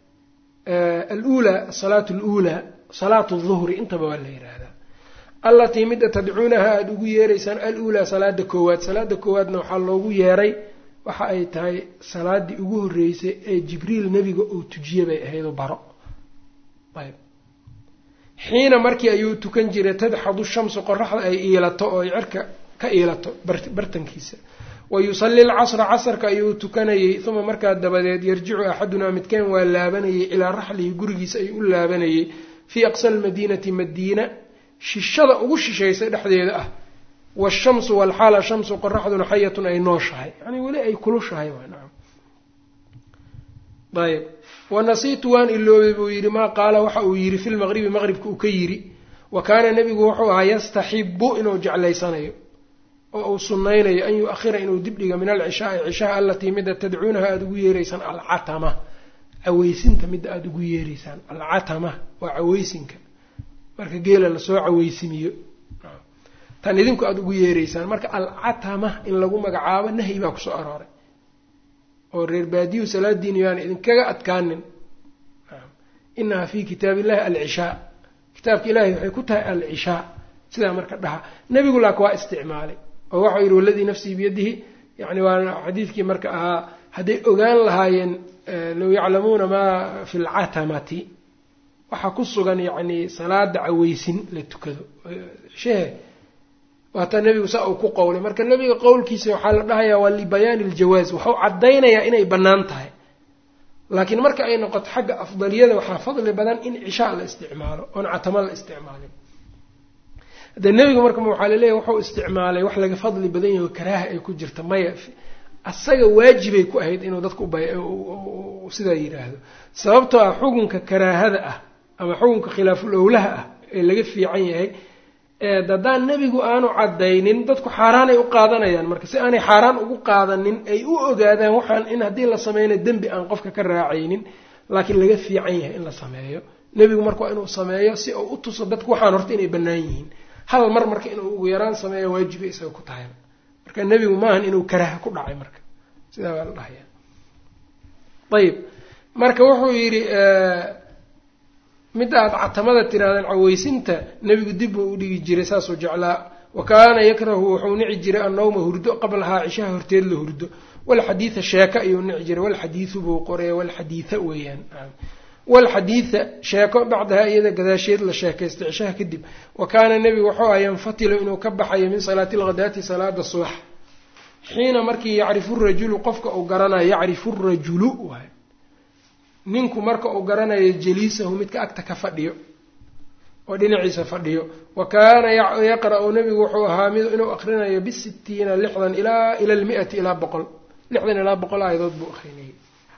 aluulaa asalaatu aluulaa salaatu duhri intaba waa la yidhaahdaa allatii midda tadcuunahaa aada ugu yeeraysaan al-uulaa salaada koowaad salaada koowaadna waxaa loogu yeeray waxa ay tahay salaadii ugu horreysay ee jibriil nebiga uu tujiye bay ahaydoo baro ayb xiina markii ayuu tukan jiray tadxadu shamsu qoraxda ay iilato oo ay cirka ka iilato bartankiisa wa yusalli lcasra casarka ayuu tukanayey uma markaa dabadeed yarjicu axadunaa midkeen waa laabanayay ilaa raxlihi gurigiisa ayuu u laabanayay fii aqsa almadiinati madiina shishada ugu shishaysa dhexdeeda ah washamsu walxaala shamsu qoraxduna xayatun ay nooshahay yani weli ay kulushahay nacam ayb wanasiitu waan iloobay buu yidhi maa qaala waxa uu yidhi fi lmaqribi maqribka uu ka yidhi wa kaana nebigu wuxuu ahaa yastaxibu inuu jeclaysanayo oo uu sunnaynayo an yu-ahira inuu dibdhiga min alcishaai cishaha alatii midda tadcuunaha aada ugu yeeraysaan alcatama caweysinta midda aada ugu yeeraysaan alcatama waa caweysinka marka geela lasoo caweysimiyo tan idinku aada ugu yeeraysaan marka alcatama in lagu magacaabo nahyi baa kusoo arooray oo reer baadiyu salaadiinu yaana idinkaga adkaanin inaha fi kitaab illahi alcishaa kitaabka ilahay waxay ku tahay alcishaa sidaa marka dhaha nebigu laak waa isticmaalay oo waxau yidhi waladii nafsii biyadihi yani waa xadiidkii marka ahaa hadday ogaan lahaayeen low yaclamuuna maa fi lcatamati waxaa ku sugan yacni salaada caweysin la tukado shehe waataa nebigu saa uu ku qowlay marka nebiga qowlkiisa waxaa la dhahayaa waa libayaani iljawaaz waxau caddaynayaa inay bannaan tahay laakiin marka ay noqoto xagga afdaliyada waxaa fadli badan in cishaa la isticmaalo oon catamo la isticmaalin haddee nebigu marka waxaa laleeyahy wuxuu isticmaalay wax laga fadli badan yaho karaaha ay ku jirta maya asaga waajibay ku ahayd inuu dadka sidaa yidhaahdo sababtoo ah xukunka karaahada ah ama xukunka khilaaful owlaha ah ee laga fiican yahay haddaan nebigu aanu caddaynin dadku xaaraanay u qaadanayaan marka si aanay xaaraan ugu qaadanin ay u ogaadaan waxaan in haddii la sameyna dembi aan qofka ka raacaynin laakiin laga fiican yahay in la sameeyo nebigu marka waa inuu sameeyo si uu u tuso dadku waxaan horta inay bannaan yihiin hal mar marka inuu ugu yaraan sameeyo waajiba isaga ku tahay marka nebigu maahan inuu karaaha ku dhacay marka sidaa baa la dhahaya ayib marka wuxuu yidhi midda aada catamada tirahdeen caweysinta nebigu dib buu u dhigi jiray saasuu jeclaa wa kaana yakrahu wuxuu nici jiray annawma hurdo qablahaa cishaha horteed la hurdo walxadiida sheeko ayuu nici jiray walxadiidu buu qoraya walxadiida weeyaan walxadiida sheeko bacdaha iyada gadaasheed la sheekaystay cishaha kadib wa kaana nebigu wuxuu aha yanfatilu inuu ka baxayo min salaati alghadaati salaada subax xiina markii yacrifu rajulu qofka uu garanayo yacrifu rajulu waay ninku marka uu garanayo jaliisahu midka agta ka fadhiyo oo dhinaciisa fadhiyo wa kaana yaqra-u nebigu wuxuu ahaa mid inuu akrinayo bisitiina lixdan ilaa ila lmiati ilaa boqol lixdan ilaa boqol aayadood buu akrinayay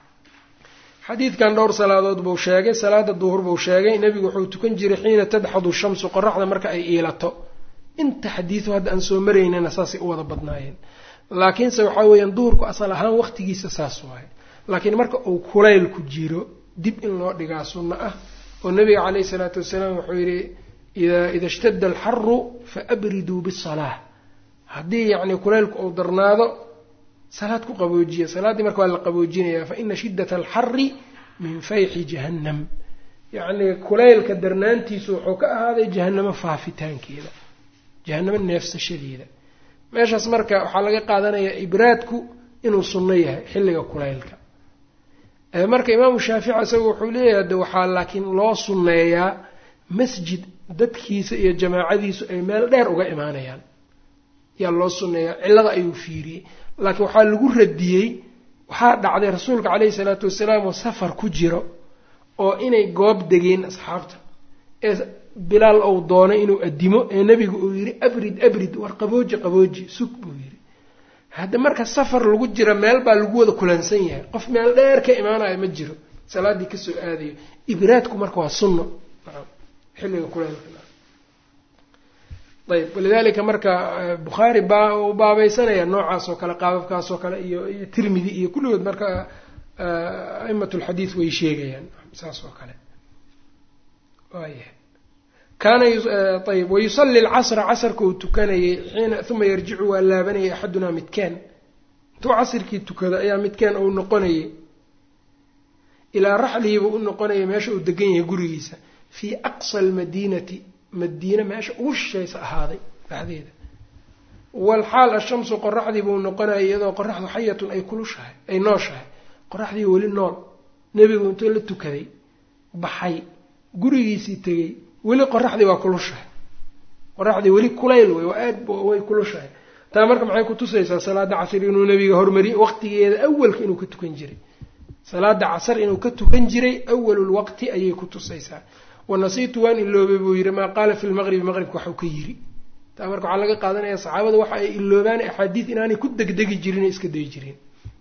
xadiidkan dhowr salaadood buu sheegay salaada duhur buu sheegay nebigu wuxuu tukan jiray xiina tadxadu shamsu qoraxda marka ay iilato inta xadiidu hadda aan soo maraynana saasay u wada badnaayeen laakiinse waxaa weeyaan duhurku asal ahaan waqtigiisa saas waaye laakiin marka uu kulaylku jiro dib in loo dhigaa sunno ah oo nabiga caleyhi salaatu wasalaam wuxuu yidhi ida ishtadda alxaru fa abriduu bisalaa haddii yacni kulaylku uu darnaado salaad ku qaboojiya salaaddii marka waa la qaboojinayaa fa ina shiddata alxari min fayxi jahannam yacni kulaylka darnaantiisu wuxuu ka ahaaday jahanamo faafitaankeeda jahanamo neefsashadeeda meeshaas marka waxaa laga qaadanayaa ibraadku inuu sunno yahay xilliga kulaylka marka imaamu shaafici isagu wuxuu leeyahay de waxaa laakiin loo sunneeyaa masjid dadkiisa iyo jamaacadiisu ay meel dheer uga imaanayaan yaa loo sunneeyaa cillada ayuu fiiriyey laakiin waxaa lagu radiyey waxaa dhacday rasuulka caleyhi salaatu wasalaam oo safar ku jiro oo inay goob degeen asxaabta ee bilaal ou doonay inuu addimo ee nebigu uu yidhi abrid abrid war qabooji qabooji sug buu yidhi hadda marka safar lagu jira meel baa lagu wada kulansan yahay qof meel dheer ka imaanaya ma jiro salaaddii kasoo aadayo ibraadku marka waa sunno xilliga kuleelka ayb walidalika marka bukhaari baa uu baabaysanaya noocaas oo kale qaababkaas oo kale iyo iyo tirmidi iyo kulligood marka a'imat lxadiid way sheegayaan saas oo kale waayahay kaana ayb wayusali lcasra casarka uu tukanayay xiina uma yarjicu waa laabanayay axadunaa midkaan intuu casirkii tukado ayaa midkaan uu noqonayay ilaa raxlihiiba u noqonaya meesha uu degan yahay gurigiisa fii aqsa almadiinati madiine meesha ugu shishaysa ahaaday dhexdeeda walxaal ashamsu qoraxdii buu noqonaya iyadoo qoraxdu xayatun ay kulushahay ay nooshahay qoraxdii weli nool nebigu intuu la tukaday baxay gurigiisii tegey weli qoraxdii waa kulushahay qoraxdii weli kulayl wey waa aad way kulushahay taa marka maxay kutusaysaa salaada casr inuu nabiga hormariy waqtigeeda awalka inuu ka tukan jiray salaada casar inuu ka tukan jiray awalulwaqti ayay kutusaysaa wanasiitu waan iloobay buu yidhi maa qaala fi lmaqribi maqribka waxuu ka yiri taa marka waxaa laga qaadanaya saxaabada waxa ay iloobaan axaadiid inaanay ku degdegi jirin iska dayi jirin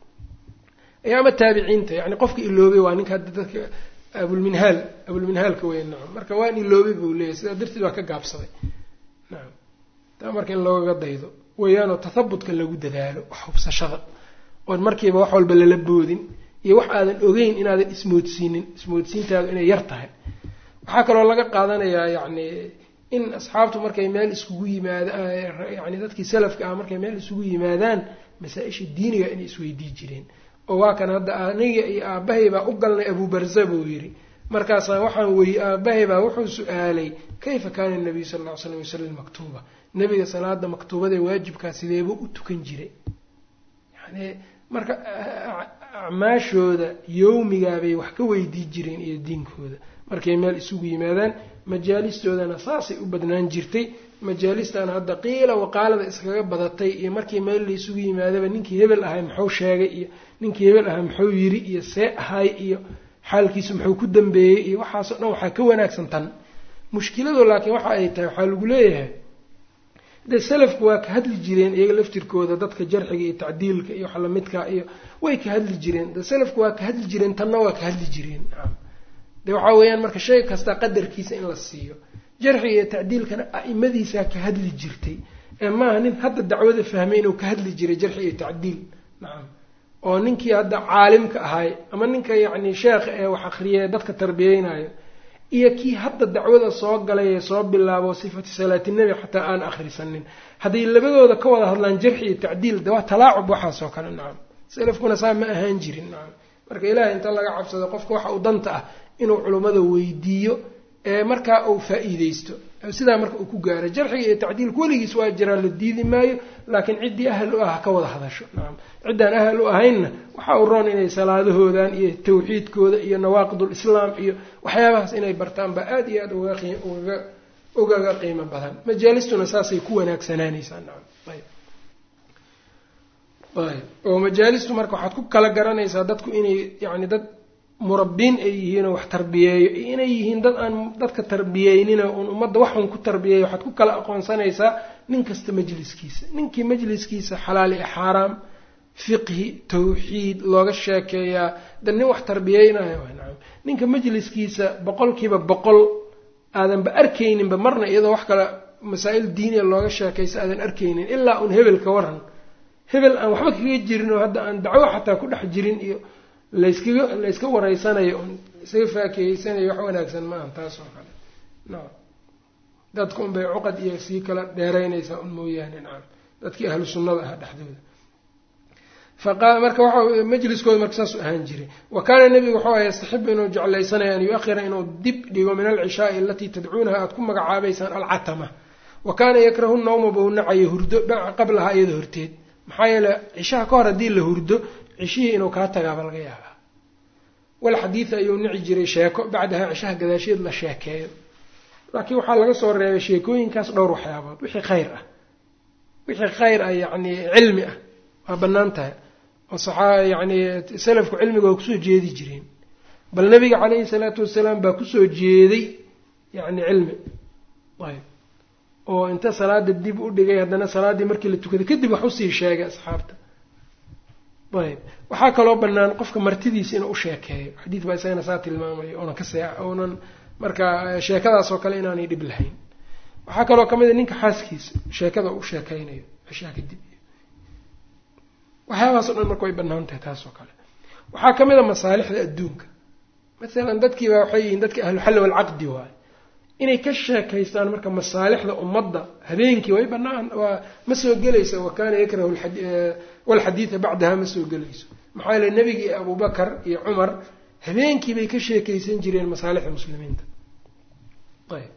ayaama taabiciinta yani qofka iloobay waa ninka hadda dadka abulminhaal abulminhaalka weyn nacam marka waan iloobay buu leeyahy sidaa darteed waa ka gaabsaday nacam taa marka in loogaga daydo weeyaanoo tathabutka lagu dadaalo wax hubsashada oon markiiba wax walba lala boodin iyo wax aadan ogeyn inaadan ismoodsiinin ismoodsiintaadu inay yar tahay waxaa kaloo laga qaadanayaa yacni in asxaabtu markay meel isugu yimaadaan yani dadkii salafka ah markay meel isugu yimaadaan masaa-isha diiniga inay isweydii jireen oo waa kan hadda aniga iyo aabbahay baa u galnay abuubarza buu yidhi markaasaa waxaan weyey aabbahay baa wuxuu su-aalay kayfa kaana nabiyu sal lla ly slam yusalli maktuuba nabiga salaada maktuubada waajibkaa sideebuu u tukan jiray yani marka acmaashooda yowmigaabay wax ka weydii jireen iyo diinkooda markay meel isugu yimaadaan majaalistoodana saasay u badnaan jirtay majaalistan hadda qiila waqaalada iskaga badatay iyo markii meel la isugu yimaadaba ninkii hebel ahay muxuu sheegay iyo ninkii hebel ahay muxuu yiri iyo see ahay iyo xaalkiisu muxuu ku dambeeyey iyo waxaasoo dhan waxaa ka wanaagsan tan mushkiladu laakiin waxa ay tahay waxaa lagu leeyahay de salafku waa ka hadli jireen iyaga laftirkooda dadka jarxiga iyo tacdiilka iyo waxa lamidka iyo way ka hadli jireen de salafku waa ka hadli jireen tanna waa ka hadli jireen nacam de waxaa weeyaan marka shay kasta qadarkiisa in la siiyo jarxiga iyo tacdiilkana a'imadiisaa ka hadli jirtay ee maaha nin hadda dacwada fahmay inuu ka hadli jiray jarxi iyo tacdiil nacam oo ninkii hadda caalimka ahay ama ninka yacni sheekha ee wax akriyay dadka tarbiyeynayo iyo kii hadda dacwada soo galay ee soo bilaabo sifati salaatinebi xataa aan akhrisanin hadday labadooda ka wada hadlaan jarxi iyo tacdiil de waa talaacub waxaasoo kale nacam salafkuna saa ma ahaan jirin nacam marka ilaahay inta laga cabsado qofka waxa uu danta ah inuu culummada weydiiyo ee markaa uu faa-iideysto sidaa marka uu ku gaaro jarxiga iyo tacdiilku weligiis waa jiraa la diidi maayo laakiin ciddii ahal u ah ka wada hadasho nacam ciddaan ahal u ahaynna waxa uu roon inay salaadahoodan iyo tawxiidkooda iyo nawaaqidul islaam iyo waxyaabahaas inay bartaan baa aada iyo aada ugaga ugaga qiimo badan majaalistuna saasay ku wanaagsanaanaysaa nacam ayb ayb oo majaalistu marka waxaad ku kala garanaysaa dadku inay yacni dad murabbiin ay yihiin oo wax tarbiyeeyo iyo inay yihiin dad aan dadka tarbiyeynina uun ummadda waxun ku tarbiyeeyo waxaad ku kala aqoonsanaysaa nin kasta majliskiisa ninkii majliskiisa xalaal iyo xaaraam fiqhi tawxiid looga sheekeeyaa da nin wax tarbiyeynayo nacam ninka majliskiisa boqolkiiba boqol aadanba arkayninba marna iyadoo wax kale masaa-il diiniya looga sheekaysa aadan arkaynin ilaa uun hebel ka waran hebel aan waxba kaga jirin oo hadda aan dacwo xataa ku dhex jirin iyo layskaga layska wareysanayo un isaga faakeeyeysanayo wax wanaagsan maaha taas oo kale nacam dadka unbay cuqad iyo sii kala dheeraynaysaa un mooyaane nacam dadkii ahlu sunnada ah dhexdooda faqa marka waxa majliskooda marka saasuu ahaan jiray wa kaana nebigu wuxuu aha yastaxibu inuu jeclaysanayo an yu-ahira inuu dib dhigo min alcishaai alatii tadcuunaha aada ku magacaabaysaan alcatama wa kaana yakrahu nawma buu nacayo hurdo qablaha iyada horteed maxaa yeele cishaha ka hor haddii la hurdo cishihii inuu kaa tagaaba laga yaabaa wal xadiida ayuu nici jiray sheeko bacdaha cishaha gadaasheed la sheekeeyo laakiin waxaa laga soo reebay sheekooyinkaas dhowr waxyaabood wixii khayr ah wixii khayr ah yacni cilmi ah waa bannaan tahay oo saxaa yacni salafku cilmiga waa kusoo jeedi jireen bal nabiga caleyhi salaatu wasalaam baa kusoo jeeday yacni cilmi ayb oo inta salaada dib u dhigay haddana salaaddii markii la tukaday kadib wax usii sheegay asxaabta ayb waxaa kaloo bannaan qofka martidiisa inuu u sheekeeyo xadiid baa isagana saa tilmaamayo oonan ka see oonan marka sheekadaas oo kale inaanay dhib lahayn waxaa kaloo ka mid a ninka xaaskiisa sheekada u sheekeynayo cishaa kadib waxyaabahaasoo dhan marka way bannaan tahay taas oo kale waxaa ka mid a masaalixda adduunka masalan dadkiiba waxay yihiin dadka ahluxalli walcaqdi waayo inay ka sheekaystaan marka masaalixda ummadda habeenkii way bannaan waa ma soo gelayso wa kaana yakrahu walxadiida bacdaha ma soo gelayso maxaa yeele nebigii abubakar iyo cumar habeenkii bay ka sheekaysan jireen masaalixda muslimiinta ayb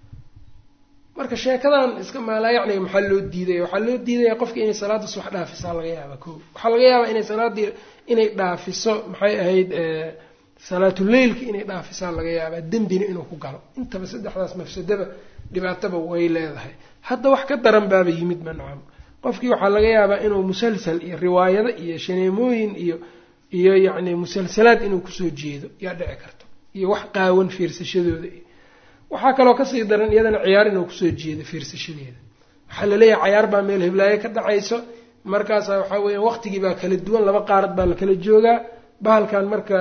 marka sheekadan iska maalaayacniga maxaa loo diidaya waxaa loo diidaya qofka inay salaada subax dhaafisaa laga yaabaa ko waxaa laga yaabaa inay salaadii inay dhaafiso maxay ahayd salaatuleylka inay dhaafisaa laga yaabaa dembina inuu ku galo intaba saddexdaas mafsadaba dhibaataba way leedahay hadda wax ka daran baaba yimid ma nacam qofkii waxaa laga yaabaa inuu musalsal iyo riwaayado iyo shaneemooyin iyo iyo yacni musalsalaad inuu kusoo jeedo yaa dhici karto iyo wax qaawan fiirsashadooda iyo waxaa kaloo kasii daran iyadana ciyaar inuu kusoo jeedo fiirsashadeeda waxaa laleeyahay cayaar baa meel hiblaayo ka dhacayso markaasa waxaa weya waqtigii baa kala duwan laba qaarad baa la kala joogaa bahalkan marka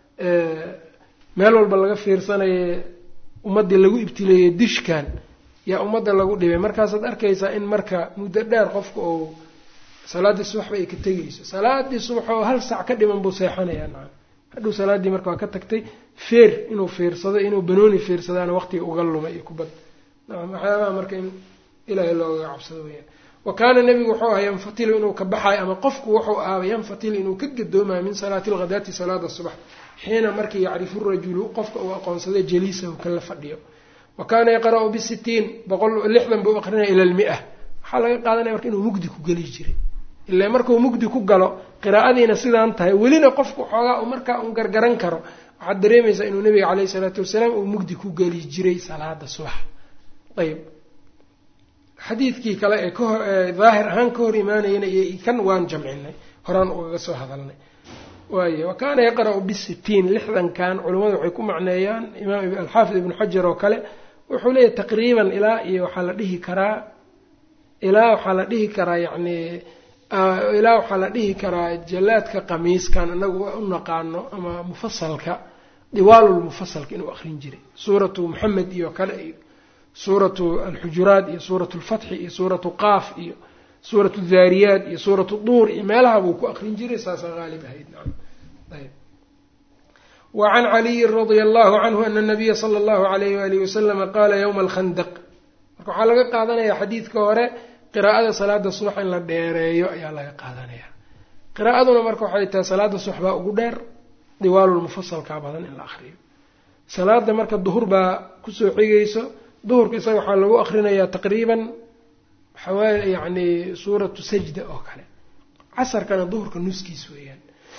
meel walba laga fiirsanaye ummaddii lagu ibtileeyey dishkan yaa ummadda lagu dhibay markaasaad arkaysaa in marka muddo dheer qofka oo salaaddii subaxba ay ka tegayso salaadii subax oo hal sac ka dhiman buu seexanayaa nacam hadhow salaaddii marka waa ka tagtay feer inuu fiirsado inuu banooni fiirsadaana waqtiga uga lumay iyo kubad nacam waxyaabaha marka in ilaahay loogaga cabsado weyaan wa kaana nebigu wuxuu ahaa yanfatilu inuu ka baxayo ama qofku wuxuu ahaaba yanfatilu inuu ka gadoomayo min salaati alghadaati salaada subax xiina markii yacrifu rajulu qofka uu aqoonsaday jaliisahu kala fadhiyo wa kaana yaqra-u bisitiin boqol lixdan buu aqrinaya ila lmia waxaa laga qaadanaya marka inuu mugdi ku geli jiray ilaa markuu mugdi ku galo qiraa'adiina sidaan tahay welina qofku xoogaa uu markaa un gargaran karo waxaad dareemaysaa inuu nabiga caleyhi isalaatu wasalaam uu mugdi ku geli jiray salaada subax ayb xadiidkii kale ee kahor daahir ahaan ka hor imaanayana iyo kan waan jamcinay horaan ugaga soo hadalnay waaye wa kaana yaqra-u bisitiin lixdankan culimmadu waxay ku macneeyaan imaam alxaafid ibnu xajar oo kale wuxuu leeyahy taqriiban ilaa iyo waxaa la dhihi karaa ilaa waxaa la dhihi karaa yacni ilaa waxaa la dhihi karaa jallaadka qamiiskan inagu u naqaano ama mufasalka diwaalulmufasalka inuu akrin jiray suuratu moxamed iyo kale iyo suuratu alxujuraat iyo suuratu alfatxi iyo suuratu qaaf iyo suuratu daariyaat iyo suuratu duur iyo meelaha buu ku akrin jiray saasaa haalib ahayd nacam ayb wa can caliyin radia allahu canhu ana nabiya sala allahu alayh waalihi wasalama qaala yowma alkhandaq marka waxaa laga qaadanayaa xadiidka hore qiraa'ada salaada subax in la dheereeyo ayaa laga qaadanaya qiraa'aduna marka waxay tahay salaada subax baa ugu dheer diwaalulmufasalkaa badan in la akriyo salaada marka duhur baa kusoo xigayso duhurka isaga waxaa lagu akrinayaa taqriiban xawaali yacni suuratu sajda oo kale casarkana duhurka nuskiis weeyaan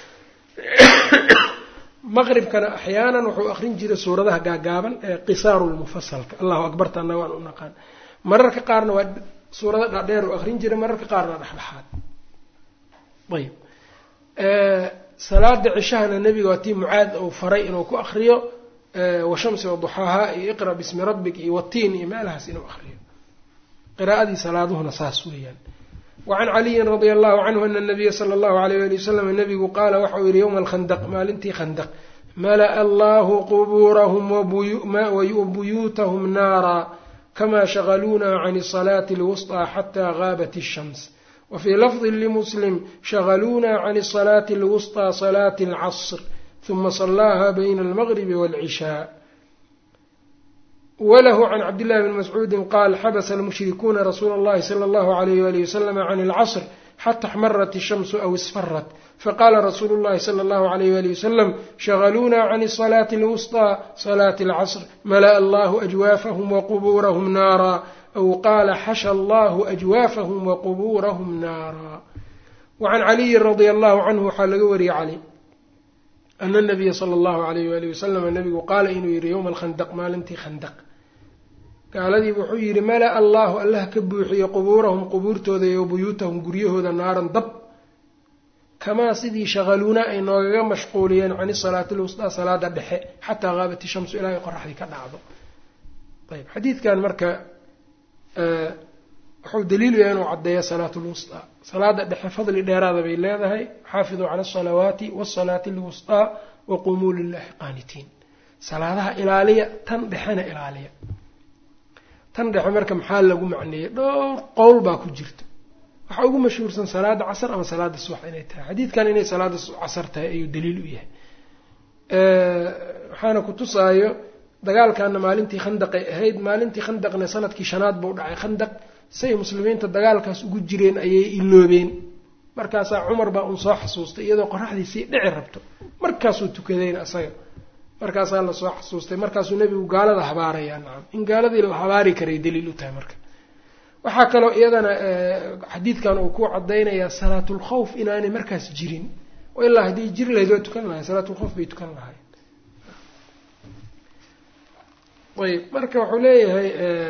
maqribkana axyaanan wuxuu akrin jiray suuradaha gaagaaban ee qisaaru lmufasalka allahu akbarta anna waan u naqaan mararka qaarna waa suurada dhaadheer u akrin jiray mararka qaarna dhexdhexaad ayb salaada cishahana nebiga waa tii mucaad uu faray inuu ku akriyo washamsi waduxaahaa iyo iqra bismi rabbik iyo watiin iyo meelahaas inuu akriyo qiraa'adii salaaduhuna saas weeyaan wacan caliyin radia allahu canhu ana nabiya sala allahu alayh ali wasalam nabigu qaala waxa uu yihi yowma alkhandaq maalintii khandaq mala'a allahu qubuurahum wabuyuutahum naara kama shagaluuna can salaati alwusطى xata gaabat الshams wafii lafdi limuslim shagaluuna can salaati alwusطى salaati اlcasr ثuma صlaaha bayna almagribi wاlcishaa walahu can cabdillahi bni mascuudi qaal xabasa almushrikuuna rasuula اllahi salى اllahu alayh walihi waslama can اlcasr xata xmarat الshamsu aw isfarat faqala rasuulu اllahi salى اllahu alayh walihi wasalam shagaluuna can salaati اlwusطى salaati اlcasr mala'a allahu ajwaafahum waqbuurahum naara aw qaala xasha allahu ajwaafahum waqbuurahum naara wacan caliyin radia allahu canhu waxaa laga wariyey cali ana nabiya sala allahu alayh walihi wasalama nabigu qaala inuu yihi yowma alkhandaq maalintii khandaq gaaladii wuxuu yidhi mala'a allahu allah ka buuxiyo qubuurahum qubuurtooda iyo buyuutahum guryahooda naaran dab kamaa sidii shagaluuna ay noogaga mashquuliyeen cani salaati lwusdaa salaada dhexe xataa qaabat ishamsu ilaa ay qoraxdii ka dhacdo ayb xadiidkan marka wuxuu daliilu yahay inuu caddeeya salaatu lwusdaa salaada dhexe fadli dheeraada bay leedahay xaafiduu cala asalawaati wasalaati alwusdaa waqumuu lilahi qaanitiin salaadaha ilaaliya tan dhexena ilaaliya tan dhexe marka maxaa lagu macneeyey dhowr qowl baa ku jirta waxaa ugu mashhuursan salaada casar ama salaada subax inay tahay xadiidkan inay salaada casar tahay ayuu daliil u yahay waxaana ku tusaayo dagaalkana maalintii khandaqay ahayd maalintii khandaqna sanadkii shanaad buu dhacay khandaq say muslimiinta dagaalkaas ugu jireen ayay iloobeen markaasaa cumar baa uun soo xasuustay iyadoo qoraxdii sii dhici rabto markaasuu tukadayna isaga markaasaa lasoo xasuustay markaasuu nebigu gaalada habaarayaa nacam in gaaladii la habaari karay daliil u tahay marka waxaa kaloo iyadana xadiidkan uu ku cadaynayaa salaatulkhawf inaanay markaas jirin oo ilaa haddii jiri lahayd waa tukan lahay salaatulkhawf bay tukan lahay ayb marka wuxuu leeyahay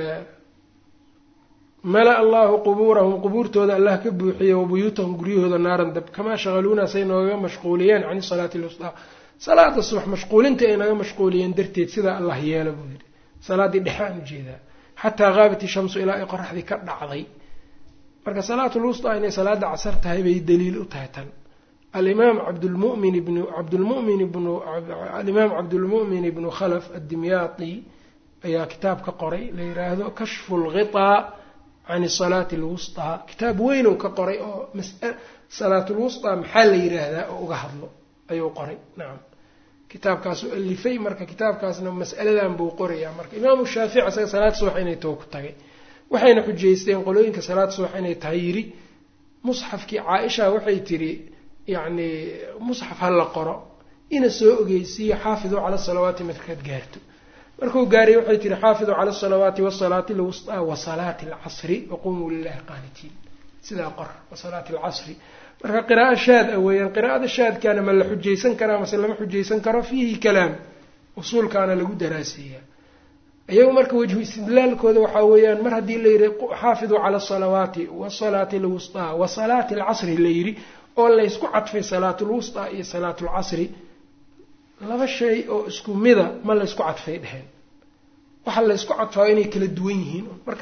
mala allahu qubuurahum qubuurtooda allah ka buuxiye wabuyuutahum guryahooda naaran dab kamaa shagaluuna say noogaga mashquuliyeen can salaati lwusdaa salaada subax mashquulinta ay naga mashquuliyeen darteed sidaa allah yeela buu yidhi salaaddii dhexe aan ujeedaa xataa qaabat ishamsu ilaa ay qoraxdii ka dhacday marka salaatulwustaa inay salaada casar tahay bay daliil u tahay tan alimaam cabdlmumin ibnu cabdlmumin ibnu alimaam cabdulmu'min ibnu khalaf addimyaati ayaa kitaab ka qoray la yidhaahdo kashfu lghitaa can salaati alwustaa kitaab weyn uu ka qoray oo salaatulwustaa maxaa la yidhaahdaa oo uga hadlo ayuu qoray nacam kitaabkaasuu alifay marka kitaabkaasna mas'aladan buu qorayaa marka imaamu shaafici isaga salaad subax inay too ku tagay waxayna xujaysteen qolooyinka salaad subax inay tahay yidhi musxafkii caa-isha waxay tidhi yacni musxaf ha la qoro ina soo ogeysiiyo xaafiduu cala salawaati markaad gaarto markuu gaaray waxay tihi xaafiduu cala asalawaati wasalaati alwustaa wasalaati alcasri waqumuu lilahi qaanitiin sidaa qor wasalaati alcasri marka qiraa'o shaad a weeyaan qiraa'ada shaadkaana ma la xujaysan karaa mase lama xujaysan karo fiihi kalaam usuulkaana lagu daraaseeyaa iyagu marka wejhu istidlaalkooda waxaa weeyaan mar haddii la yidhi xaafiduu cala asalawaati wasalaati alwustaa wasalaati alcasri la yidhi oo laysku cadfay salaatulwustaa iyo salaatulcasri laba shay oo isku mida ma laysku cadfay dheheen waxa laysku cadfaayo inay kala duwan yihiin marka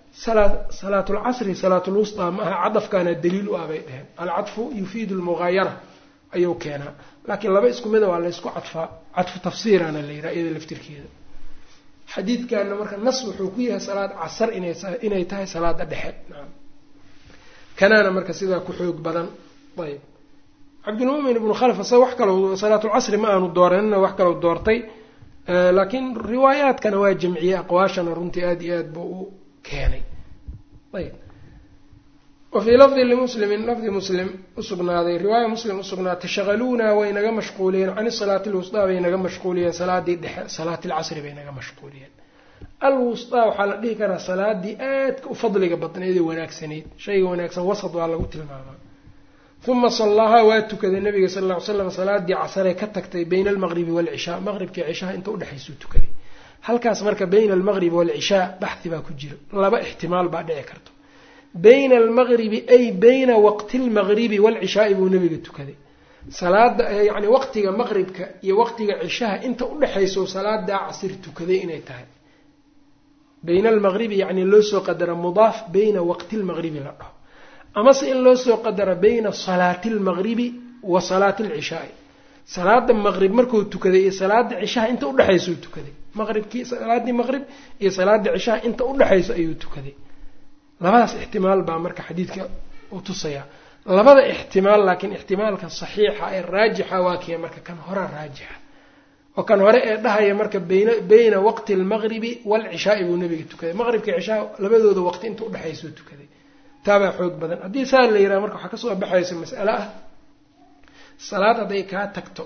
salaat lcasri salaat lwusطaa ma aha cadafkaana daliil u ah bay dheheen alcadfu yufiidu lmugaayara ayuu keenaa laakiin laba isku mida waa laysku cadfaa cadfu tafsiirana la yidhaha iyada laftirkeeda xadiidkana marka nas wuxuu ku yahay salaad casar inay tahay salaada dhexe naam kanaana marka sidaa ku xoog badan ayb cabdilmumin ibnu khalf asa wax kalo salaatulcasri ma aanu dooranina wax kaloo doortay laakiin riwaayaadkana waa jamciyey aqwaashana runtii aada iyo aad buu u keenay ayb wa fii lafdi limuslimin lafdi muslim usugnaaday riwaaya muslim usugnaatay shaqaluunaa way naga mashquuliyeen can salaati lwusطaa bay naga mashquuliyeen salaadii dhexe salaati lcasri bay naga mashquuliyeen alwusطaa waxaa la dhihi karaa salaadii aadka u fadliga badnayd ee wanaagsanayd shayga wanaagsan wasad waa lagu tilmaamaa uma sallaahaa waa tukaday nabiga sal ll ly slam salaadii casaree ka tagtay bayna almaqribi waalcishaa maqribkii cishaha inta udhexaysuu tukaday halkaas marka bayna almaqribi waalcishaa baxhi baa ku jiro laba ixtimaal baa dhici karto bayna almaqribi ay bayna waqti lmaqribi waalcishaai buu nabiga tukaday salaada yacni waqtiga maqribka iyo waqtiga cishaha inta udhexayso salaadaa casir tukaday inay tahay bayna almaqribi yacni loo soo qadara mudaaf bayna waqti lmaqribi la dhaho amase in loo soo qadara bayna salaati almaqribi wa salaati alcishaai salaada maqrib markuu tukaday iyo salaada cishaha inta udhexaysou tukaday maqribkii salaadii maqrib iyo salaada cishaha inta udhexayso ayuu tukaday labadaas ixtimaal baa marka xadiidka uu tusayaa labada ixtimaal laakiin ixtimaalka saxiixa ee raajixa waa kiya marka kan hore raajixa oo kan hore ee dhahaya marka bayna bayna waqti almaqribi waalcishaai buu nabiga tukaday maqribka cishaha labadooda waqti inta udhexaysou tukaday taabaa xoog badan haddii saa la yidhaha marka waxaa kasoo baxaysa mas'ale ah salaad hadday kaa tagto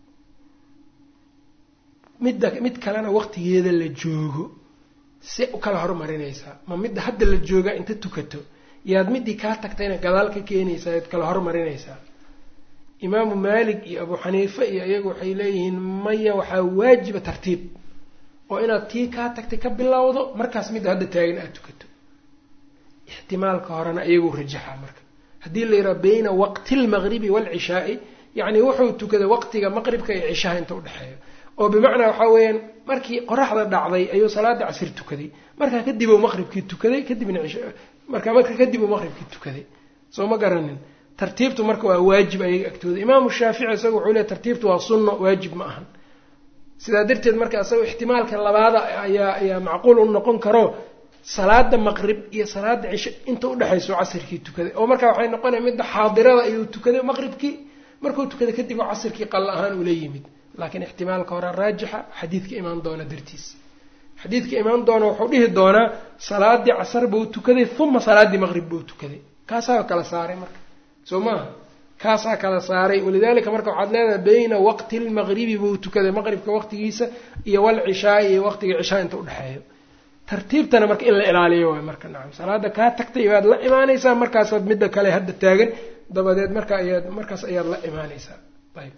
midda mid kalena waqtigeeda la joogo se u kala hormarinaysaa ma midda hadda la joogaa inta tukato yaad middii kaa tagtayna gadaal ka keenaysaa yaad kala hormarinaysaa imaamu maalik iyo abuu xaniife iyo iyagu waxay leeyihiin maya waxaa waajiba tartiib oo inaad tii kaa tagtay ka bilowdo markaas midda hadda taagan aada tukato ixtimaalka horena iyaguu rajaxaa marka haddii la yidhaha bayna waqti lmaqribi waalcishaai yacni wuxuu tukaday waqtiga maqribka iyo cishaha inta udhexeeyo oo bimacnaa waxaa weeyaan markii qoraxda dhacday ayuu salaada casir tukaday markaa kadib uu maqribkii tukaday kadibna markaa marka kadib uu maqribkii tukaday soo ma garanin tartiibtu marka waa waajib ayaga agtooda imaamu shaafici isaga wuxuu leey tartiibtu waa sunno waajib ma ahan sidaa darteed marka isaga ixtimaalka labaada ayaa ayaa macquul u noqon karo salaada maqrib iyo salaada cisho inta udhexayso casirkii tukaday oo markaa waxay noqonaya midda xaadirada ayuu tukaday maqribkii markuu tukaday kadib oo casirkii qalla ahaan ula yimid laakiin ixtimaalka hore raajixa xadiidka imaan doona dartiis xadiidka imaan doona wuxuu dhihi doonaa salaadii casar buu tukaday uma salaadii maqrib buu tukaday kaasaa kala saaray marka soo maaha kaasaa kala saaray walidaalika marka waxaad leedahay bayna waqti lmaqribi buu tukaday maqribka waqtigiisa iyo walcishaai iyo waqtiga cishaa inta udhexeeyo tartiibtana marka in la ilaaliyo waay marka nacam salaada kaa tagtay baad la imaanaysaa markaasaad midda kale hadda taagan dabadeed marka ayaad markaas ayaad la imaanaysaa ayb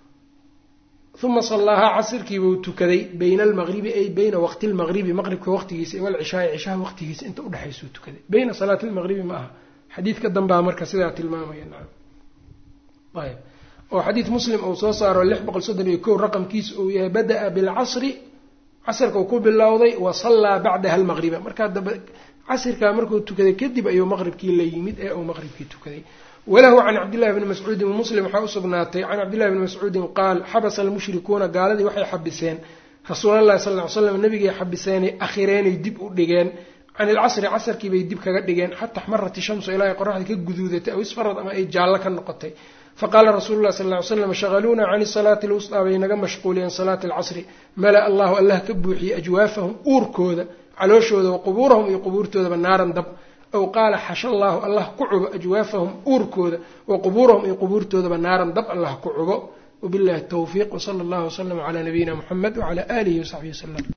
uma sallaahaa casirkiibuu tukaday bayna almaqribi ay bayna waqti lmaqribi maqribka waqtigiisa walcishaai cishaha waqtigiisa inta udhexaysuu tukaday bayna salaati lmaqribi ma aha xadiidka dambaa marka sidaa tilmaamaya nacam ayb oo xadiid muslim uu soo saaro lix boqol soddon iyo kow raqamkiisa uu yahay bada-a bilcasri casirka uu ku bilowday wa sallaa bacdaha almaqriba markaa daba casirkaa markuu tukaday kadib ayuu maqribkii la yimid ee uu maqribkii tukaday walahu can cabdillahi bni mascuudin muslim waxaa usugnaatay can cabdillahi bni mascuudin qaal xabasa almushrikuuna gaaladii waxay xabiseen rasuulallahi sal ly slam nabigay xabiseenay akhireenay dib u dhigeen can ilcasri casarkii bay dib kaga dhigeen xata axmarat ishamsu ilaa ay qoraxdii ka guduudatay aw isfarad ama ay jaallo ka noqotay faqaala rasuulu llahi sal ly slam shaqaluuna can salaati lwusطaa bay naga mashquuliyeen salaati alcasri mala allahu allah ka buuxiyey ajwaafahum uurkooda calooshooda wa qubuurahum iyo qubuurtoodaba naaran dab aw qaala xasha allaahu allah ku cubo ajwaafahum uurkooda wa qubuurahum iyo qubuurtoodaba naaran dab allah ku cubo wabillahi towfiiq wsala allahu waslama calaa nabiyina muxamed wacala aalihi wasaxbihi wasalam